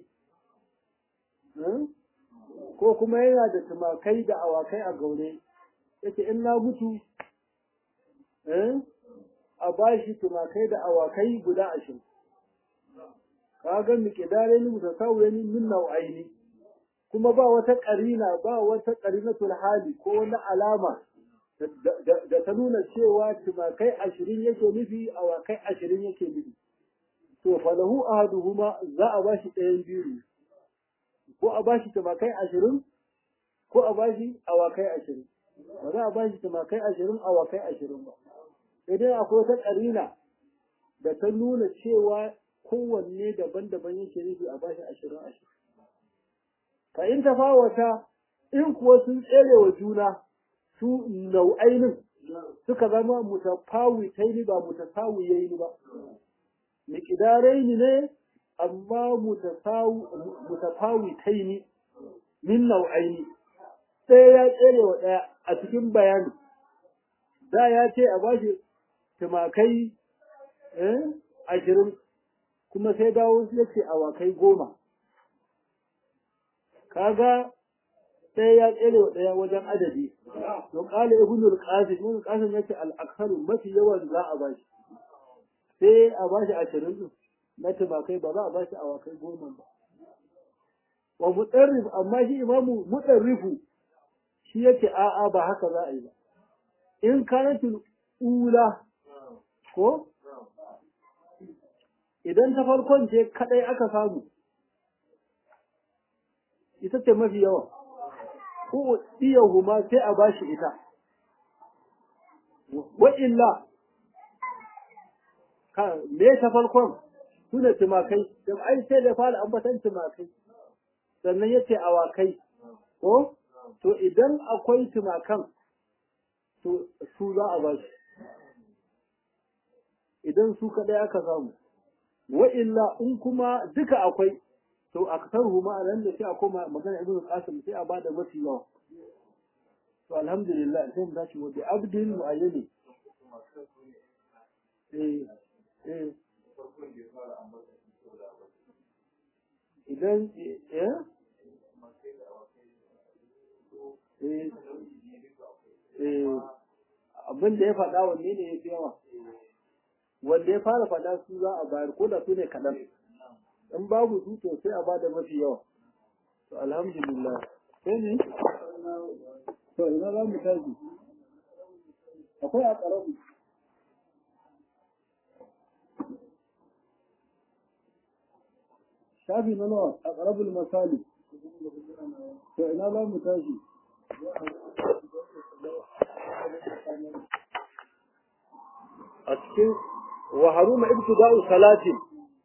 ko kuma yana da tumakai da awakai a gaure yace in na mutu a bashi tumakai da awakai guda ashirin kaga miqdarin mutasawwirin min nau'aini kuma ba wata ƙarina ba wata ƙarinatul hali ko wani alama da ta nuna cewa tumakai ashirin yake nufi awakai ashirin yake nufi to falahu ahaduhuma za a bashi ɗayan biyu ko a bashi tumakai ashirin ko a bashi awakai ashirin ba za a bashi tumakai ashirin awakai ashirin ba idan akwai wata ƙarina da ta nuna cewa kowanne daban-daban yake nufi a bashi ashirin ashirin fa in tafawata in kuwa sun tsere wa juna su nau'ainin suka zama mutafawitaini ba mutasawiyaini ba miqdaraini ne amma mutafawitaini min nau'aini ɗaya ya tsere wa ɗaya a cikin bayani da ya ce a bashi tumakai ashirin kuma sai dawo ya ce awakai goma kaga ɗaya ya tsere wa ɗaya wajen adadi to ƙala ibnul qasim ibnul qasim yace al aksaru mafi yawan za a bashi sai a bashi ashirin din na tumakai ba za a bashi awakai goma ba wa mutarrif amma shi imamu mutarrifu shi yake a'a ba haka za a yi ba in kanatul ula ko idan ta farkon ce kadai aka samu ita ce mafi yawa ko huma sai a bashi ita wa illa me ta farkon suna tumakai da ai sai da fara ambatan tumakai sannan yace awakai ko to idan akwai tumakan to su za a bashi idan su kadai aka samu wa illa in kuma duka akwai to aktaruhu ma nan da sai a koma magana ibnu qasim sai a bada mafi yawa to alhamdulillah sai mu tashi wa bi abdin muayyani eh eh idan eh eh eh abin da ya faɗa wanne ne ya fi yawa wanda ya fara faɗa su za a bayar ko da su ne kaɗan in babu su to sai a bada mafi yawa to alhamdulillah sai ne to ina za mu tashi akwai a ƙaramu shafi na nawa a ƙarabul misali to ina za mu tashi a cikin wa haruma ibtida'u salatin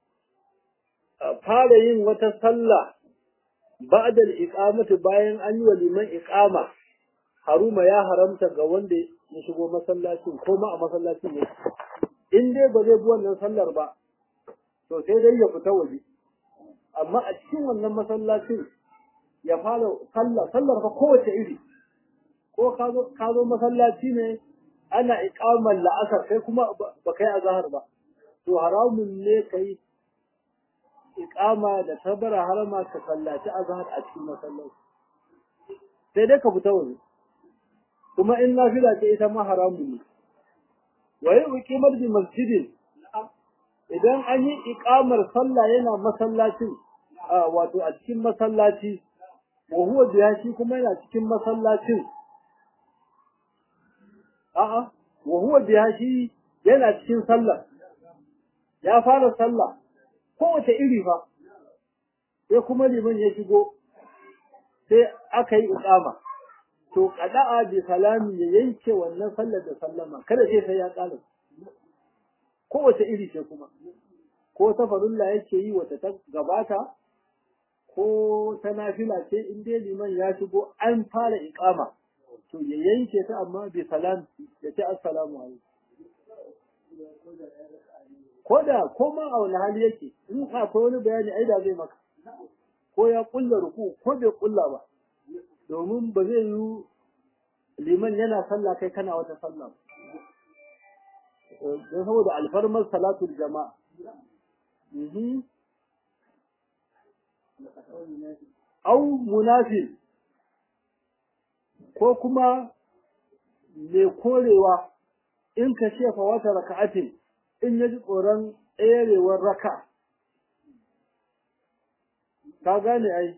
fara yin wata sallah ba'da al-iqamati bayan an yi wa liman iqama haruma ya haramta ga wanda ya shigo masallacin ko ma a masallacin ne in dai ba zai bi wannan sallar ba to sai dai ya fita waje amma a cikin wannan masallacin ya fara sallah sallar fa kowace iri ko ka zo ka zo masallaci ne ana iqamar la'asar kai kuma ba kai azhar ba to haramun ne kai iqama da tabara harama ka sallaci azhar a cikin masallaci sai dai ka fita waje kuma in nafila ce ita ma haramun ne wa yi uqimar bi masjidin idan an yi iqamar sallah yana masallacin wato a cikin masallaci wa huwa biya shi kuma yana cikin masallacin a'a wa huwa biya shi yana cikin sallah ya fara sallah kowace iri fa sai kuma liman ya shigo sai aka yi iqama to qada'a bi salami ya yanke wannan sallar da sallama kada sai sai ya kala kowace iri ce kuma ko ta farulla yake yi wata ta gabata ko ta nafila ce in dai liman ya shigo an fara iqama to ya yanke ta amma bi salam ya ce assalamu alaikum ko da ko ma a wani hali yake in akwai wani bayani ai da zai maka ko ya kulla ruku ko bai kulla ba domin ba zai yi liman yana sallah kai kana wata sallah don saboda alfarmar salatul jama'a au munafil ko kuma mai korewa in ka ce fa wata raka'atin in ya ji tsoron tserewar raka ka gane ai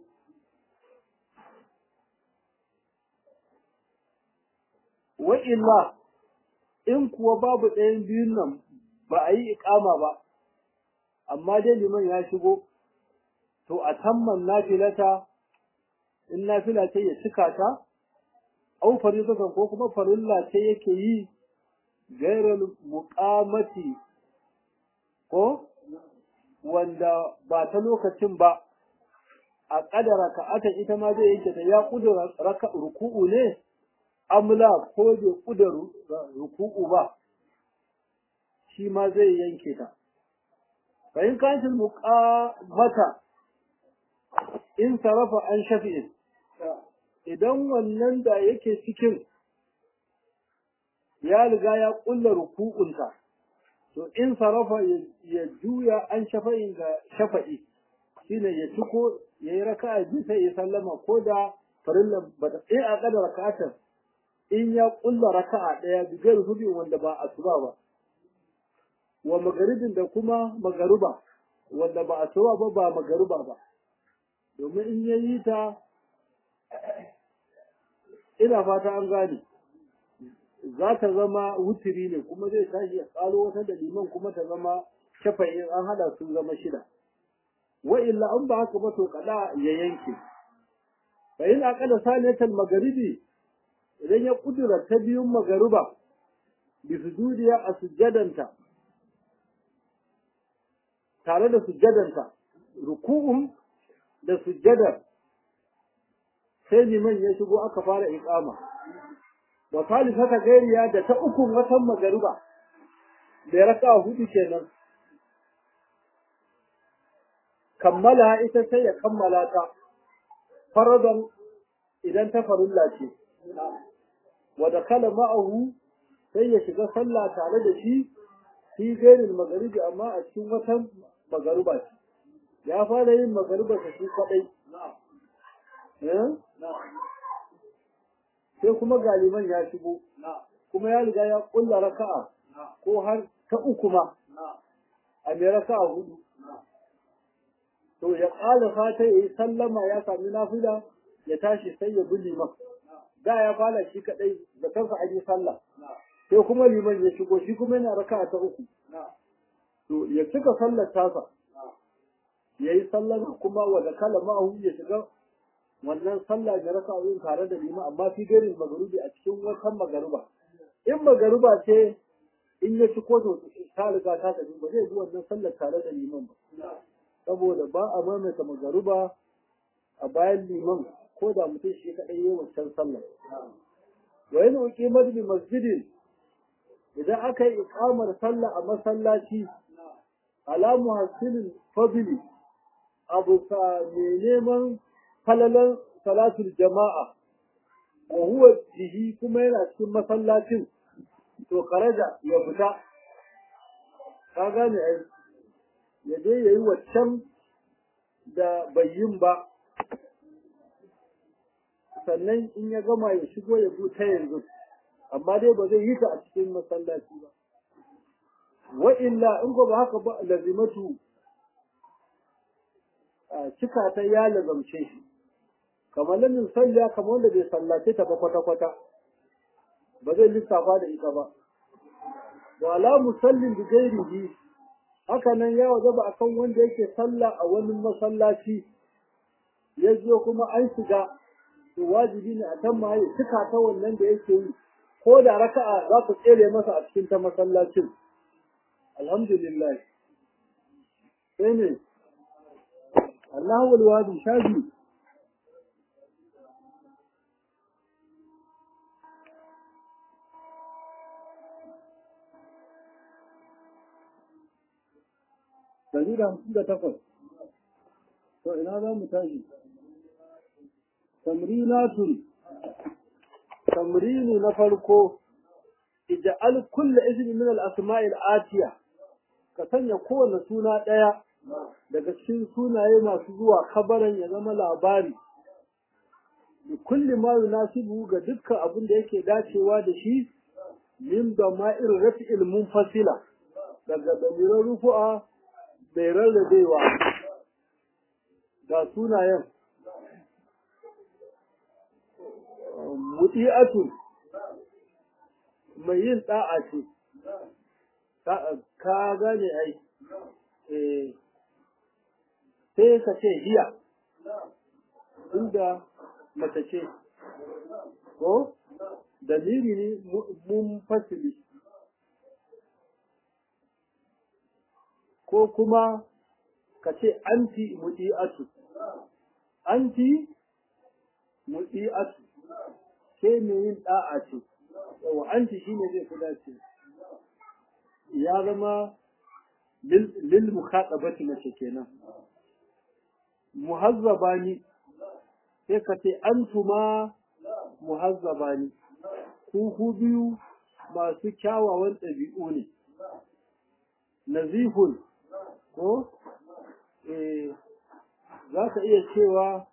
wa illa in kuwa babu ɗayan biyun nan ba a yi iƙama ba amma dai liman ya shigo to a tamman nafilata in nafila ce ya cika ta au faridatan ko kuma farilla ce yake yi gairar muƙamati ko wanda ba ta lokacin ba a ƙadara ka'ata ita ma zai yanke ta ya ƙudura raka ruku'u ne amla ko bai ƙudura ruku'u ba shi ma zai yanke ta bayan kancin muƙamata in sarrafa an shafi'in idan wannan da yake cikin ya riga ya ƙulla ruku'unta to in sarrafa ya juya an shafa'in ga shafa'i shine ya ciko ya yi raka'a biyu sai ya sallama ko da farillan ba ta in a kada raka'atar in ya ƙulla raka'a ɗaya bigar hudu wanda ba asuba ba wa magaribin da kuma magaruba wanda ba asuba ba ba magaruba ba domin in ya yi ta ina fata an gane za ta zama wutiri ne kuma zai tashi ya ƙaro wata da liman kuma ta zama shafa'in an hada sun zama shida wa illa an ba haka ba to kada ya yanke fa in aqala sanatal magharibi idan ya kudura ta biyun magaruba bi sujudiya a sujjadanta tare da sujjadanta ruku'un da sujjadar sai liman ya shigo aka fara iqama wa salisata gairiya da ta ukun watan magaruba da raka hudu kenan kammala ita sai ya kammala ta faradan idan ta farulla ce wa dakala ma'ahu sai ya shiga sallah tare da shi fi gairin magaribi amma a cikin watan magaruba ce ya fara yin magaruba ta shi kadai sai kuma galiman ya shigo kuma ya riga ya kulla raka'a ko har ta uku ma a mai raka'a hudu to ya ƙala fata ya yi sallama ya sami nafila ya tashi sai ya bi liman da ya fara shi kadai da kansa aje sallah sai kuma liman ya shigo shi kuma yana raka'a ta uku to ya cika sallar tasa ya yi sallama kuma wa da kala ma'ahu ya shiga wannan sallah ya raka yin tare da liman amma fi garin magarubi a cikin watan magaruba in magaruba ce in ya ci ko to ta riga ta tafi ba zai bi wannan sallar tare da liman ba saboda ba a maimaita magaruba a bayan liman ko da mutum shi kaɗai yi wancan sallar wa yana uqimar bi masjidin idan aka yi iqamar sallah a masallaci ala muhassilin fadli abu sa mai neman falalan salatul jama'a wa huwa jihi kuma yana cikin masallacin to karaja ya fita ka gane ai ya je yayi waccan da bai yin ba sannan in ya gama ya shigo ya ta yanzu amma dai ba zai yi ta a cikin masallaci ba wa illa in ko ba haka ba lazimatu cika ta ya lazamce shi kamar lamin sallah kamar wanda bai sallace ta ba kwata-kwata ba zai lissafa da ita ba wala musallin bi gairihi haka nan ya wajaba akan wanda yake sallah a wani masallaci ya zo kuma an shiga to wajibi ne a kan ya cika ta wannan da yake yi ko da raka'a za ku tsere masa a cikin ta masallacin alhamdulillah sai ne Allahu walwadi shafi Dari da hamsin da takwas. To ina za mu tashi? Tamrinatun. Tamrini na farko. Ija'al kulla ismi min al-asma'il atiya. Ka sanya kowane suna ɗaya daga cikin sunaye masu zuwa kabaran ya zama labari. Da kulli ma yunasibu ga dukkan abin da yake dacewa da shi min da ma'ir rafi'il munfasila daga damiran rufu'a mai rarrabewa ga sunayen muti'atu mai yin da'a ce ka gane ai sai ka ce hiya inda mace ce ko dalili ne mun fasili ko kuma ka ce anti muti'atu anti muti'atu ke mai yin da'a ce yawa anti shine zai fi dace ya zama lil mukhatabati mace kenan muhazzabani sai ka ce antuma muhazzabani ku ku biyu masu kyawawan ɗabi'u ne nazifun ko eh za ka iya cewa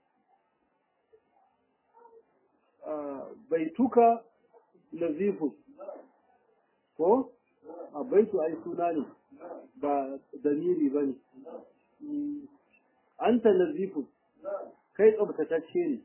baituka nazifun ko a baitu ai suna ne ba damiri ba ne anta nazifun kai tsabtatacce ne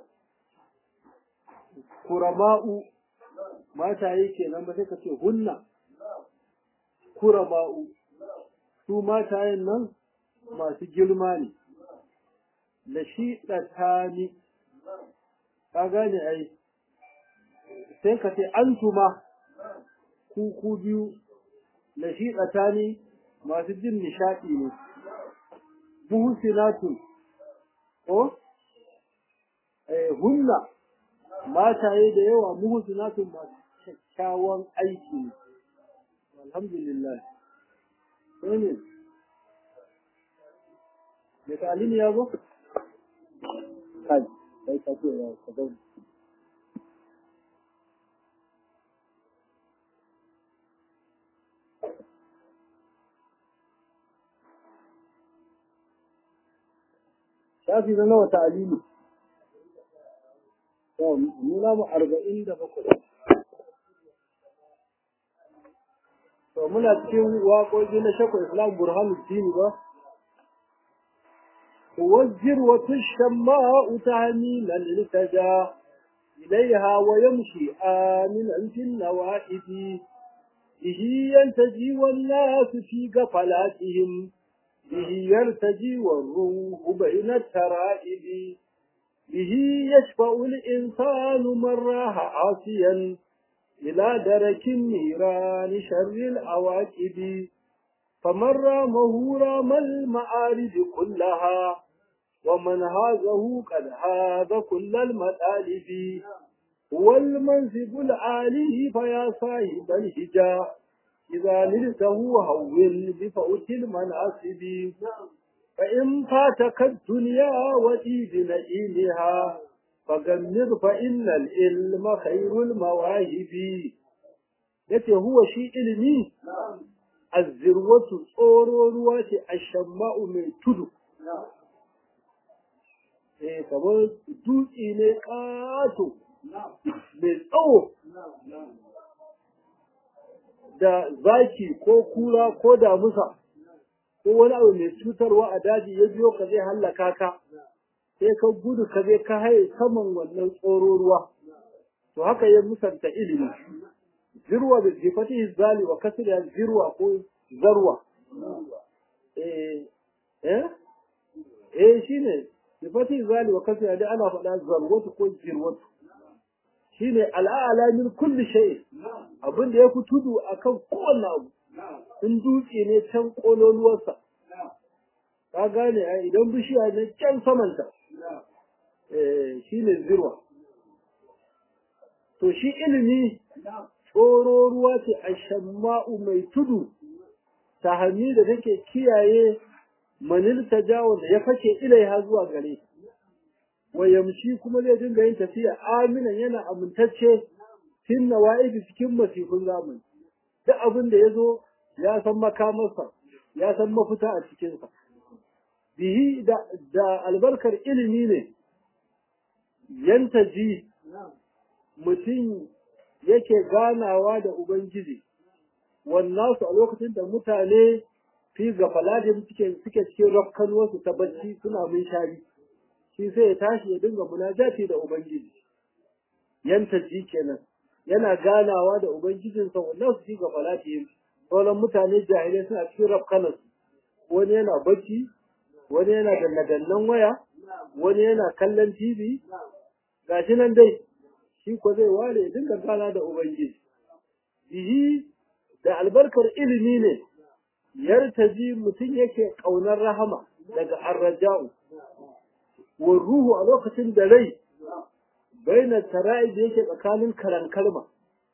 kurama'u mataye kenan ba sai ka ce hunna kurama'u su matayen nan masu girma ne da shi ɗatani ka gane ai sai ka ce antuma ku ku biyu da shi ɗatani masu jin nishaɗi ne muhsinatu ko eh hunna mataye da yawa muhsinatu masu kyakkyawan aiki ne alhamdulillah sai ne da talimi ya zo kai kai ka ce ya ka zauna shafi na nawa ta'alimi to nuna mu arba'in da bakwai to muna cikin waƙoƙi na shakwa islam burhanuddin ba والذروة الشماء تهميلا التجا إليها ويمشي آمنا في النوائب به ينتجي والناس في قفلاتهم به يرتجي والروح بين الترائب به يشفع الإنسان من راح عاصيا إلى درك النيران شر العواقب فمن رامه رام المعارض كلها ومن هازه قد هاز كل المطالب هو المنصب العالي فيا صاحب الهجا إذا نلته هول بفوت المناصب فإن فاتك الدنيا وإيد نئيمها فغمر فإن العلم خير المواهب yace huwa shi ilimi azzirwatu tsoro ruwa ce a shamma'u mai tudu eh kamar dutse ne ƙato mai tsawo da zaki ko kura ko damusa ko wani abu mai cutarwa a daji ya biyo ka zai hallaka ka sai ka gudu ka zai ka haye saman wannan tsoro ruwa to haka ya musanta ilimi zirwa da jifati zali wa kasira zirwa ko zarwa eh eh eh shine jifati zali wa kasira da ana faɗa zarwatu ko zirwatu shine al'ala min kulli shay abin da yafi tudu akan kowanne abu in dutse ne can kololuwarsa ka gane ai idan bishiya ne can samanta eh shine zirwa to shi ilimi tsoro ruwa ce a shamma'u mai tudu ta hannu da take kiyaye manil ta jawo da ya fake ilaiha zuwa gare wa yamshi kuma zai dinga yin tafiya aminan yana amintacce fin nawa'ibi cikin masifin zamani duk abin da ya zo ya san makamarsa ya san mafita a cikinsa bihi da, da albarkar ilimi ne yantaji mutum yake ganawa da ubangiji wannan su a lokacin da mutane fi gafaladin suke suke cikin rafkanuwarsu ta bacci suna mun shari shi sai ya tashi ya dinga munajati da ubangiji yanta ji kenan yana ganawa da ubangijinsa wannan su fi gafaladin sauran mutane jahilai suna cikin rafkanarsu wani yana bacci wani yana danna waya wani yana kallon tv gashi nan dai shi ko zai ware ya dinga gana da ubangiji bihi da albarkar ilimi ne yartaji mutum yake ƙaunar rahama daga arraja'u wa ruhu a lokacin da rai baina tara'i da yake tsakanin karan kalma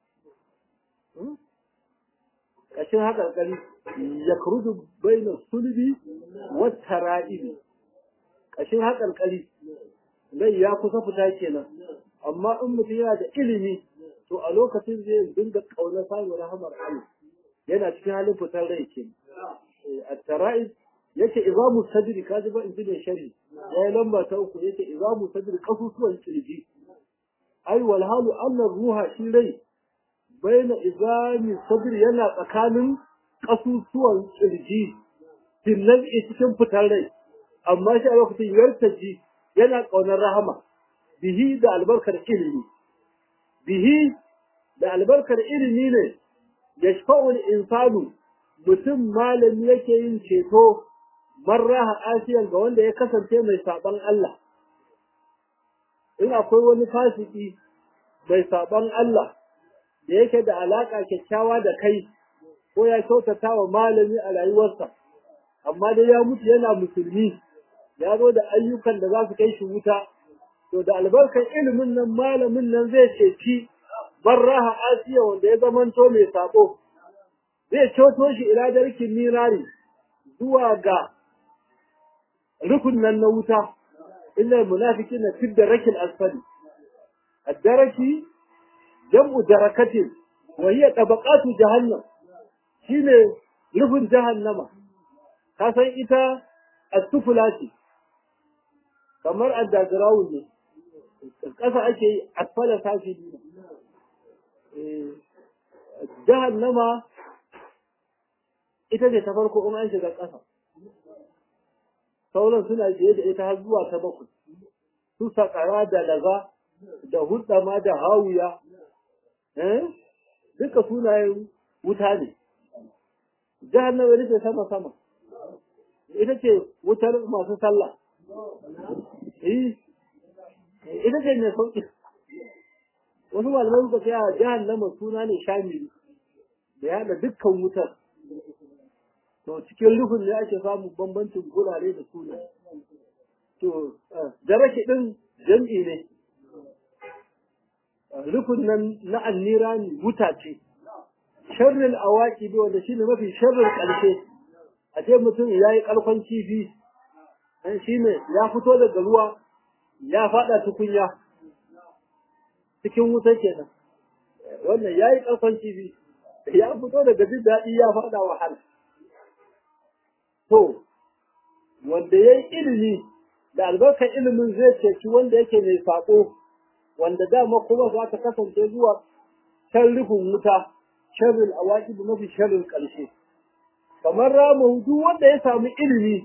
kashin haka kari ya kurudu baina sulbi wa tara'ibi kashin haka kari rai ya kusa fita kenan amma in mutum yana da ilimi to a lokacin zai dinga ƙaunar samun rahamar Allah yana cikin halin fitar rai ke at-tara'iz yake izamu sadri kaji ba in ne shari yayi lamba ta uku yake izamu sadri kasusuwan kirji ai wal halu anna ruha shi rai baina izami sadri yana tsakanin kasusuwan kirji dinnan cikin fitar rai amma shi a lokacin yartaji yana kaunar rahama bihi da albarkar ilimi bihi da albarkar ilimi ne yashfa'ul insanu mutum malami yake yin ceto marraha asiyan ga wanda ya kasance mai saban Allah in akwai wani fasiki mai saban Allah da yake da alaka kyakkyawa da kai ko ya kyautata wa malami a rayuwarsa amma dai ya mutu yana musulmi ya zo da ayyukan da za su kai shi wuta to da albarkar ilimin nan malamin nan zai ceci barraha asiya wanda ya zamanto mai sabo zai coto shi ila darkin mirari zuwa ga rukun nan na wuta illa munafiki na fi darakil asfali ad-daraki jam'u darakatin wa hiya tabaqatu jahannam shine rufin jahannama ka san ita as-sufla ce kamar underground ne kasa ake yi asfala safi jahannama ita ce ta farko in an shiga ƙasa sauran suna biye da ita har zuwa ta bakwai su sakara da laza da hudama da hawiya duka sunayen wuta ne jahannama ita ce sama sama ita ce wutar masu sallah ita ce mai sauƙi wasu malamai suka ce a jahannama suna ne shamili da ya haɗa dukkan wutar to cikin rufin ne ake samun bambancin gurare da suna to daraki ɗin jam'i ne rufin nan na annira ne wuta ce sharrin awaki bi wanda shine mafi sharrin ƙarshe a ce mutum ya yi ƙarfan kifi dan shine ya fito daga ruwa ya faɗa tukunya cikin wuta kenan wannan ya yi ƙarfan kifi ya fito daga jin daɗi ya faɗa wahala to wanda ya yi ilimi da albarkar ilimin zai ceci wanda yake mai saƙo wanda dama kuma za ta kasance zuwa can rufin wuta sharrin awaki da mafi sharrin ƙarshe kamar rama duk wanda ya samu ilimi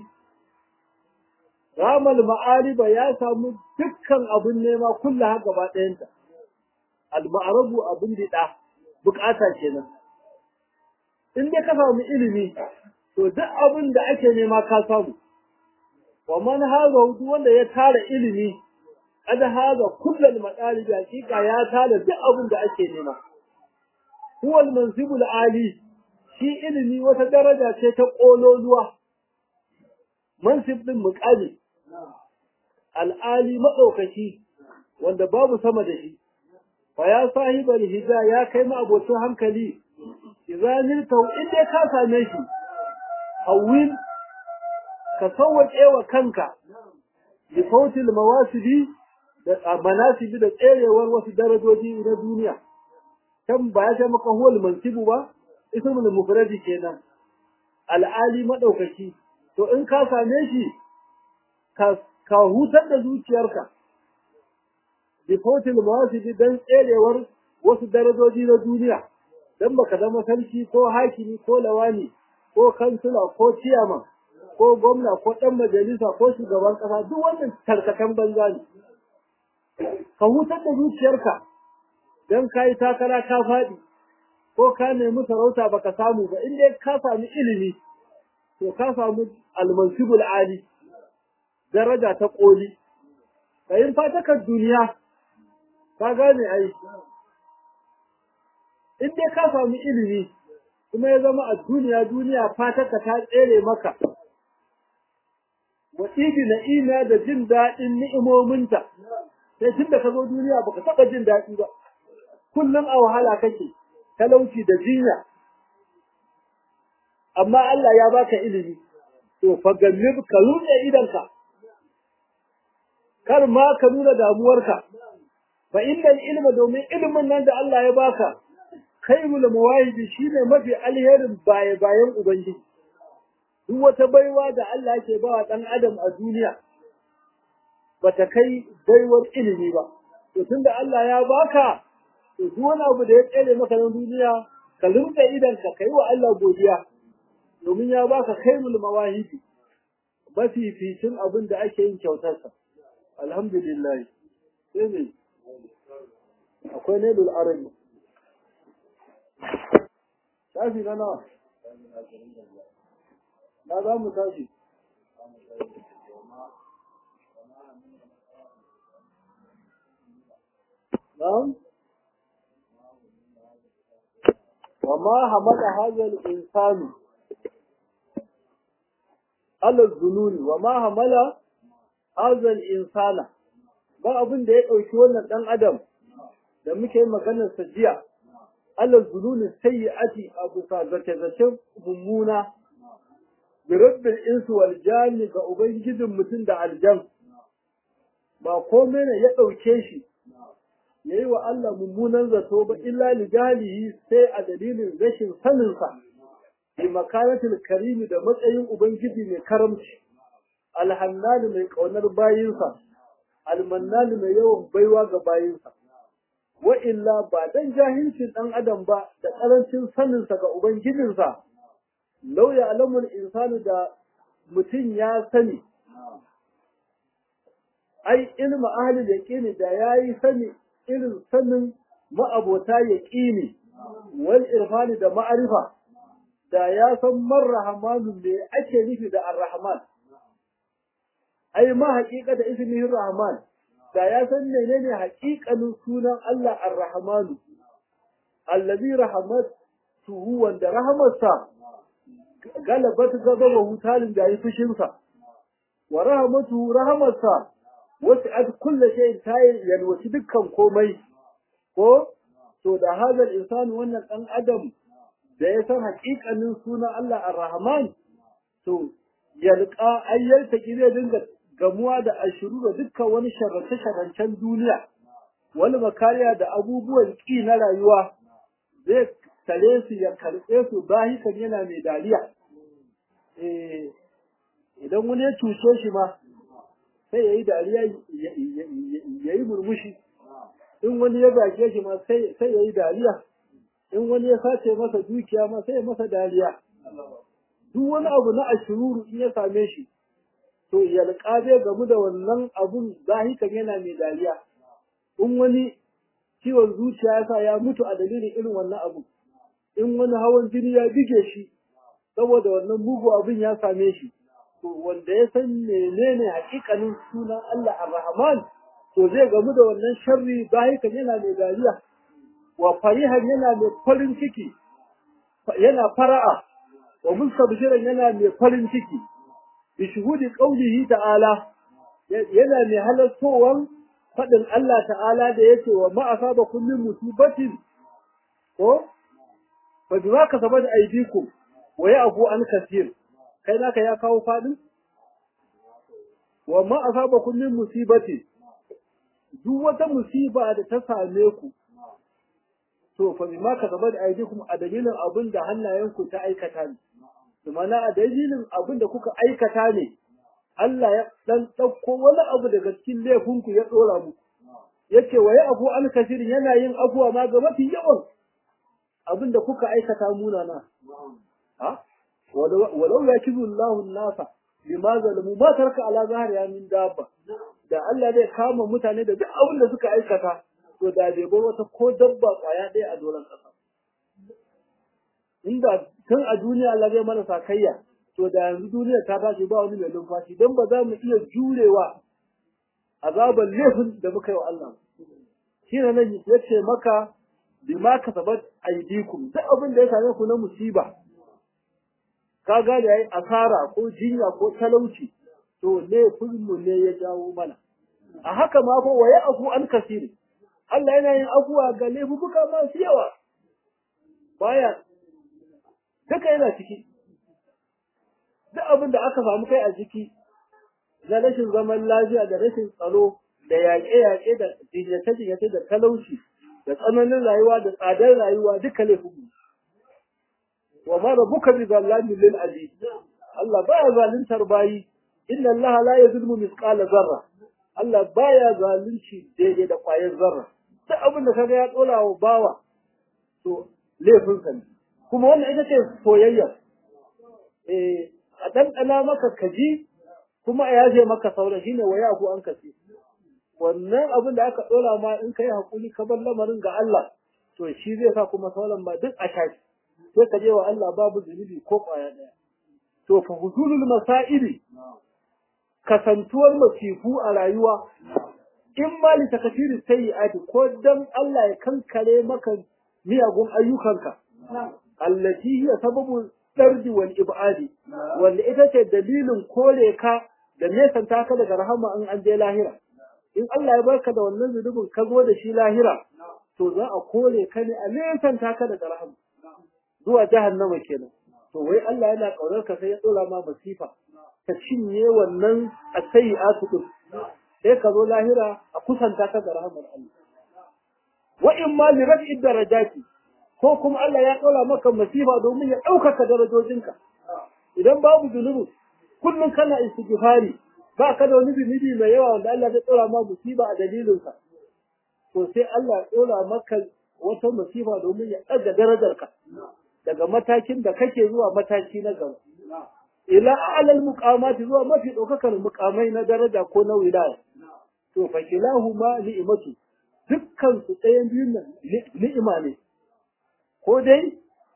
ramal ma'ariba ya samu dukkan abin nema kulla gaba ɗayanta al-ma'arabu abin diɗa bukata kenan in dai ka samu ilimi to duk abin da ake nema ka samu wa man haza duk wanda ya tara ilimi kada haza kullal madalib hakika ya tara duk abin da ake nema huwa al-mansibul ali shi ilimi wata daraja ce ta kololuwa mansib din muqami al-ali madaukaki wanda babu sama da shi fa ya sahibal hida ya kai ma abocin hankali idan tau in dai ka same shi hawil ka sauwaƙe wa kanka bi sautil mawasibi da manasibi da tserewar wasu darajoji na duniya kan ba ya ce maka huwal mansibu ba ismul mufradi kenan al'ali madaukaki to in ka same shi ka ka hutar da zuciyarka bi sautil mawasibi dan tserewar wasu darajoji na duniya dan baka zama sarki ko hakimi ko lawani ko kansila ko ciyaman ko gwamna ko ɗan majalisa ko shugaban ƙasa duk wannan tarkatan banza ne ka hutar da zuciyarka don ka yi takara ka faɗi ko ka nemi sarauta baka samu ba in dai ka sami ilimi to ka samu almansibul ali daraja ta ƙoli ka yin fatakar duniya ka gane ai in dai ka sami ilimi kuma ya zama a duniya duniya fataka ta tsere maka wa ibi na'ima da jin daɗin ni'imominta sai tun da ka zo duniya baka taɓa jin daɗi ba kullum a wahala kake talauci da jinya amma Allah ya baka ilimi to fa gallib ka rutse idanka kar ma ka nuna damuwarka fa innal ilma domin ilimin nan da Allah ya baka khairul mawahibi shine mafi alherin baye bayan ubangiji duk wata baiwa da Allah yake ba wa dan adam a duniya bata kai baiwar ilimi ba to tunda Allah ya baka to duk wani abu da ya tsere maka na duniya ka limta idan ka kai wa Allah godiya domin ya baka khairul mawahibi mafi fitin abin da ake yin kyautarsa alhamdulillah sai ne akwai nailul arabi tashi na nawa na za mu tashi نعم وما حمل هذا الإنسان على الظنون وما حمل هذا الإنسان ba abin da ya ɗauki wannan ɗan adam da muke maganar sa jiya Allah zulunin sayyi'ati a bisa zace-zacen mummuna bi rabbil insu wal jani ga ubangijin mutum da aljan ba komai ne ya ɗauke shi ya yi wa Allah mummunan zato ba illa li jahilihi sai a dalilin rashin saninsa bi makanatul karimi da matsayin ubangiji mai karamci alhannani mai ƙaunar bayinsa almannani mai yawan baiwa ga bayinsa wa illa ba dan jahilcin dan adam ba da karancin saninsa ga ubangijinsa law ya alamul insanu da mutum ya sani ai ilmu ahli yaqini da yayi sani irin sanin ma'abota yaqini wal irfani da ma'arifa da ya san marrahmanu me ake nufi da arrahman ai ma haƙiƙa da ismihin rahman da ya san menene haƙiƙanin sunan Allah ar-rahmanu allazi rahmatuhu wanda rahmatsa galabat gaba hutalin da yi fushinsa wa rahmatuhu rahmatsa wasi'at kulli shay'in ta yalwaci dukkan komai ko to da hazal insani wannan dan adam da ya san haƙiƙanin sunan Allah ar-rahman to yalqa ayyalta zai dinga gamuwa da ashiru da dukkan wani sharrance-sharrancen duniya, wani makariya da abubuwan ƙi na rayuwa zai tare su ya karɓe su bahikan yana mai dariya. Idan wani ya cuce shi ma, sai ya yi dariya ya yi murmushi, in wani ya zage shi ma sai ya yi dariya, in wani ya sace masa dukiya ma sai ya masa dariya. Duk wani abu na ashiruru in ya same shi, to yalƙa zai gamu da wannan abun zahikan yana mai dariya in wani ciwon zuciya ya sa ya mutu a dalilin irin wannan abu in wani hawan jini ya bige shi saboda wannan mugu abin ya same shi to wanda ya san menene hakikanin sunan Allah ar-Rahman to zai gamu da wannan sharri zahikan yana mai dariya wa farihan yana mai farin ciki yana fara'a wa mustabshiran yana mai farin ciki بشهود قوله تعالى yana mai halattowar faɗin Allah ta'ala da yake wa ma'asaba kullum musibatin ko fa bima kasabat aydikum wa ya'fu an kaseer kai naka ya kawo fadin wa ma'asaba kullum musibati duk wata musiba da ta same ku to fa bima kasabat aydikum a dalilin abin da hannayenku ta aikata ne mana a dalilin abin da kuka aikata ne Allah ya dan ɗauko wani abu daga cikin laifinku ya ɗora muku yace wa ya afu an kasirin yana yin afuwa ma ga mafi yawan abinda kuka aikata munana ha walau ya kizu Allahu nasa bima zalamu ma tarka ala zahriya min dabba da Allah zai kama mutane da duk abin da suka aikata to da bai bar wata ko dabba kwaya ɗaya a doron ƙasa inda tun a duniya Allah zai mana sakayya to da yanzu duniya ta tashi ba wani mai numfashi don ba za mu iya jurewa azaban laifin da muka yi wa Allah shi ne nan ya ce maka bima kasabat aidikum duk abin da ya same ku na musiba ka ga da yayi asara ko jinya ko talauci to laifin mu ne ya jawo mana a haka ma fa waya afu an kasiri Allah yana yin afuwa ga laifuka masu yawa baya duka yana ciki duk abin da aka samu kai a ciki na rashin zaman lafiya da rashin tsaro da yaƙe-yaƙe da jinyace-jinyace da talauci da tsananin rayuwa da tsadar rayuwa duka laifin mu wa ma rabbuka bi zallamin lil abid Allah baya zaluntar bayi inna Allah la yazlimu mithqala zarra Allah baya zalunci daidai da ƙwayar zarra duk abin da kaga ya tsora wa bawa to laifin sa ne kuma wannan ita ce soyayya eh a ɗanɗana maka kaji kuma a yaje maka sauran shine waya ku an kasi wannan abin da aka ɗora ma in kai hakuri ka bar lamarin ga Allah to shi zai sa kuma sauran ba duk a shafi sai ka je wa Allah babu zunubi ko ƙwaya ɗaya to fa huzulul masaili kasantuwar masifu a rayuwa in ma li takfiri sayyi'ati ko dan Allah ya kankare maka miyagun ayyukanka allati hiya sababu dardi wal ibadi wanda ita ce dalilin kore ka da nesanta ka daga rahama in an je lahira in Allah ya barka da wannan zunubin ka zo da shi lahira to za a kore ka ne a nesanta ka daga rahama zuwa jahannama kenan to wai Allah yana kaunar ka sai ya dora ma masifa ka cinye wannan asayi'atu din sai ka zo lahira a kusanta ka da rahamar Allah wa in ma li raf'i darajati ko kuma Allah ya ɗora maka masifa domin ya ɗaukaka darajojinka idan babu zunubi kullum kana istighfari ba ka da wani zunubi mai yawa wanda Allah zai ɗora ma musiba a dalilinsa to sai Allah ya ɗora maka wata musiba domin ya ɗaga darajarka daga matakin da kake zuwa mataki na gaba ila a'lal muqamati zuwa mafi ɗaukakar muqamai na daraja ko na wilaya to fa kilahuma ni'matu dukkan su ɗayan biyun nan ni'ima ne ko dai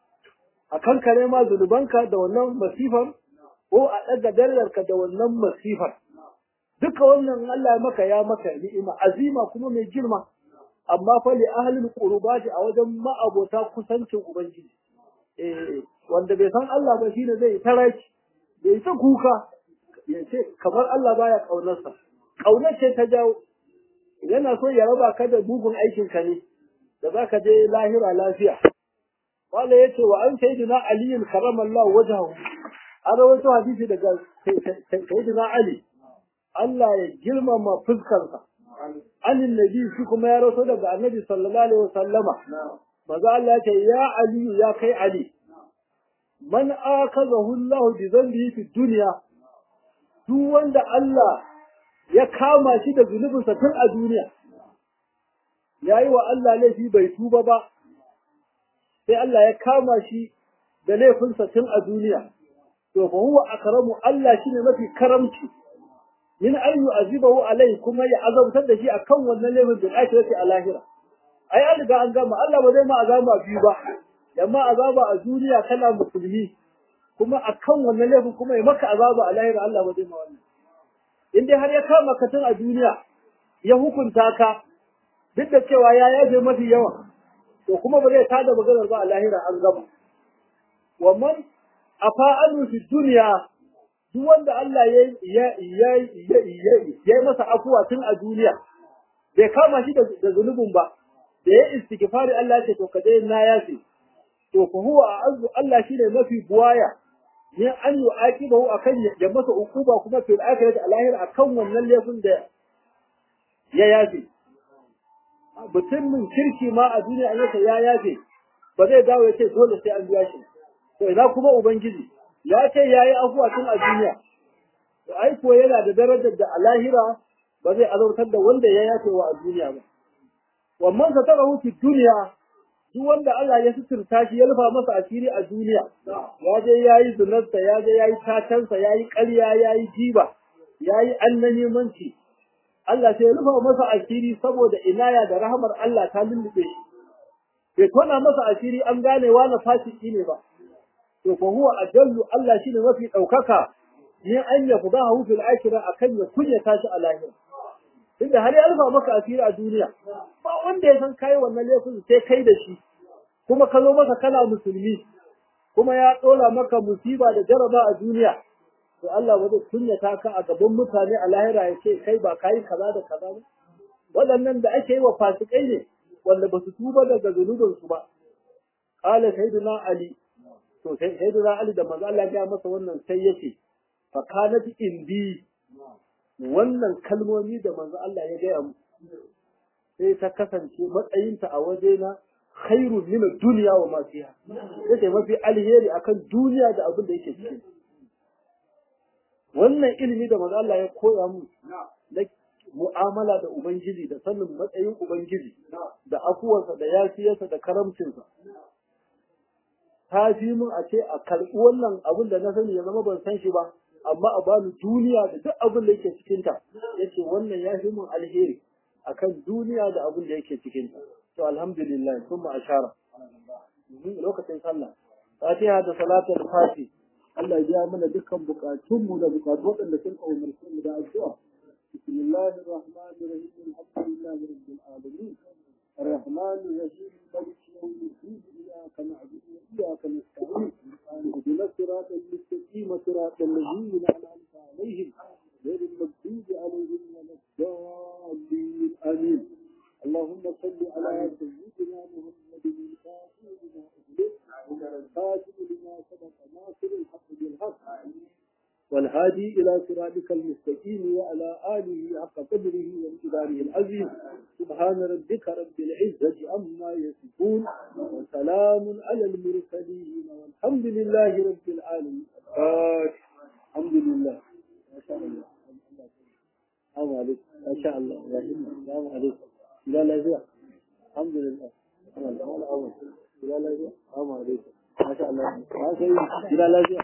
a kankare ma zunubanka da wannan masifar ko a ɗaga darajarka da wannan masifar duka wannan Allah maka ya maka ni'ima azima kuma mai girma amma fa li ahlil qurbati a wajen ma'abota kusancin ubangiji eh wanda bai san Allah ba shine zai taraki bai ta kuka ya ce kamar Allah baya kaunarsa kaunar ce ta jawo yana so ya raba ka da bugun aikin ka ne da zaka je lahira lafiya wala yace wa an sayyidina ali karamallahu wajhahu an rawaito hadisi daga sayyidina ali Allah ya girmama fuskarsa anin nabi shi kuma ya rawaito daga annabi sallallahu alaihi wasallama maza Allah ya ce ya ali ya kai ali man akazahu Allah bi dhanbihi fi dunya duk wanda Allah ya kama shi da zunubinsa tun a duniya yayi wa Allah laifi bai tuba ba sai Allah ya kama shi da laifinsa tun a duniya to fa huwa akramu Allah shine mafi karamci min an yu'azibahu alai kuma ya azabtar da shi akan wannan laifin da ake yake a lahira ai an riga an gama Allah ba zai ma azaba biyu ba amma azaba a duniya kana musulmi kuma akan wannan laifin kuma ya maka azaba a lahira Allah ba zai ma wannan in dai har ya kama ka tun a duniya ya hukunta ka duk da cewa ya yaje mafi yawa to kuma ba zai tada maganar ba a lahira an gama wa man afa'alu fi dunya duk wanda Allah ya ya ya ya ya masa afuwa tun a duniya bai kama shi da zunubin ba da ya istighfari Allah ya ce to kaje na yafi to fa huwa azu Allah shine mafi buwaya ne an yi aqibahu akan ya masa ukuba kuma fil akhirati alahir akan wannan laifin da ya yafi mutumin kirki ma a duniya an yasa ya yafe ba zai dawo ya ce dole sai an biya shi to ina kuma ubangiji ya ce ya yi afuwa tun a duniya to ai ko yana da darajar da a lahira ba zai azautar da wanda ya yafe wa a duniya ba wannan sa tara fi duniya duk wanda Allah ya suturta shi ya rufa masa asiri a duniya ya je yayi zunarsa ya je yayi tatansa yayi ƙarya yayi jiba yayi annanimanci Allah sai ya rufa masa asiri saboda inaya da rahmar Allah ta lullube shi bai tona masa asiri an gane wani fasiki ne ba to fa huwa ajallu Allah shine mafi daukaka ne an ya fuda hu fil akhirah akan ya kunya tashi a lahira inda har ya rufa maka asiri a duniya ba wanda ya san kai wannan laifin sai kai da shi kuma ka zo masa kana musulmi kuma ya dora maka musiba da jaraba a duniya to Allah ba zai kunyata ka a gaban mutane a lahira ya ce kai ba kai kaza da kaza ba waɗannan da ake yi wa fasikai ne wanda ba su tuba daga zunubinsu ba qala sayyidina ali to sai sayyidina ali da manzo Allah ya masa wannan sai yace fa kanat indi wannan kalmomi da manzo Allah ya gaya mu sai ta kasance matsayinta a wajena khairu min ad-dunya wa ma fiha yace mafi alheri akan duniya da abin da yake cikin wannan ilimi da manzo Allah ya koya mu na mu'amala da ubangiji da sanin matsayin ubangiji da afuwarsa da yafiyarsa da karamcinsa ta fi mun a ce a karɓi wannan abin da na sani ya zama ban san shi ba amma a bani duniya da duk abin da yake cikinta yace wannan ya fi mun alheri akan duniya da abin da yake cikinta to alhamdulillah kuma ashara lokacin sallah fatiha da salatul fati Allah ya biya mana dukkan bukatunmu da bukatu waɗanda sun umarce mu da addu'a بسم الله الرحمن الرحيم الحمد لله رب العالمين الرحمن الرحيم مالك يوم الدين اياك نعبد واياك نستعين اهدنا الصراط المستقيم صراط الذين انعمت عليهم غير المغضوب عليهم ولا الضالين امين اللهم صل على سيدنا محمد الفاتح لما اغلق والخاتم لما سبق ناصر الحق بالحق والهادي إلى صراطك المستقيم وعلى آله حق قدره وامتداره العظيم سبحان ربك رب العزة عما يصفون وسلام على المرسلين والحمد لله رب العالمين الحمد لله ما شاء الله السلام عليكم ما شاء الله يا السلام عليكم لا لا زي الحمد لله الحمد لله لا لا زي السلام عليكم ما شاء الله ما شاء الله لا لا زي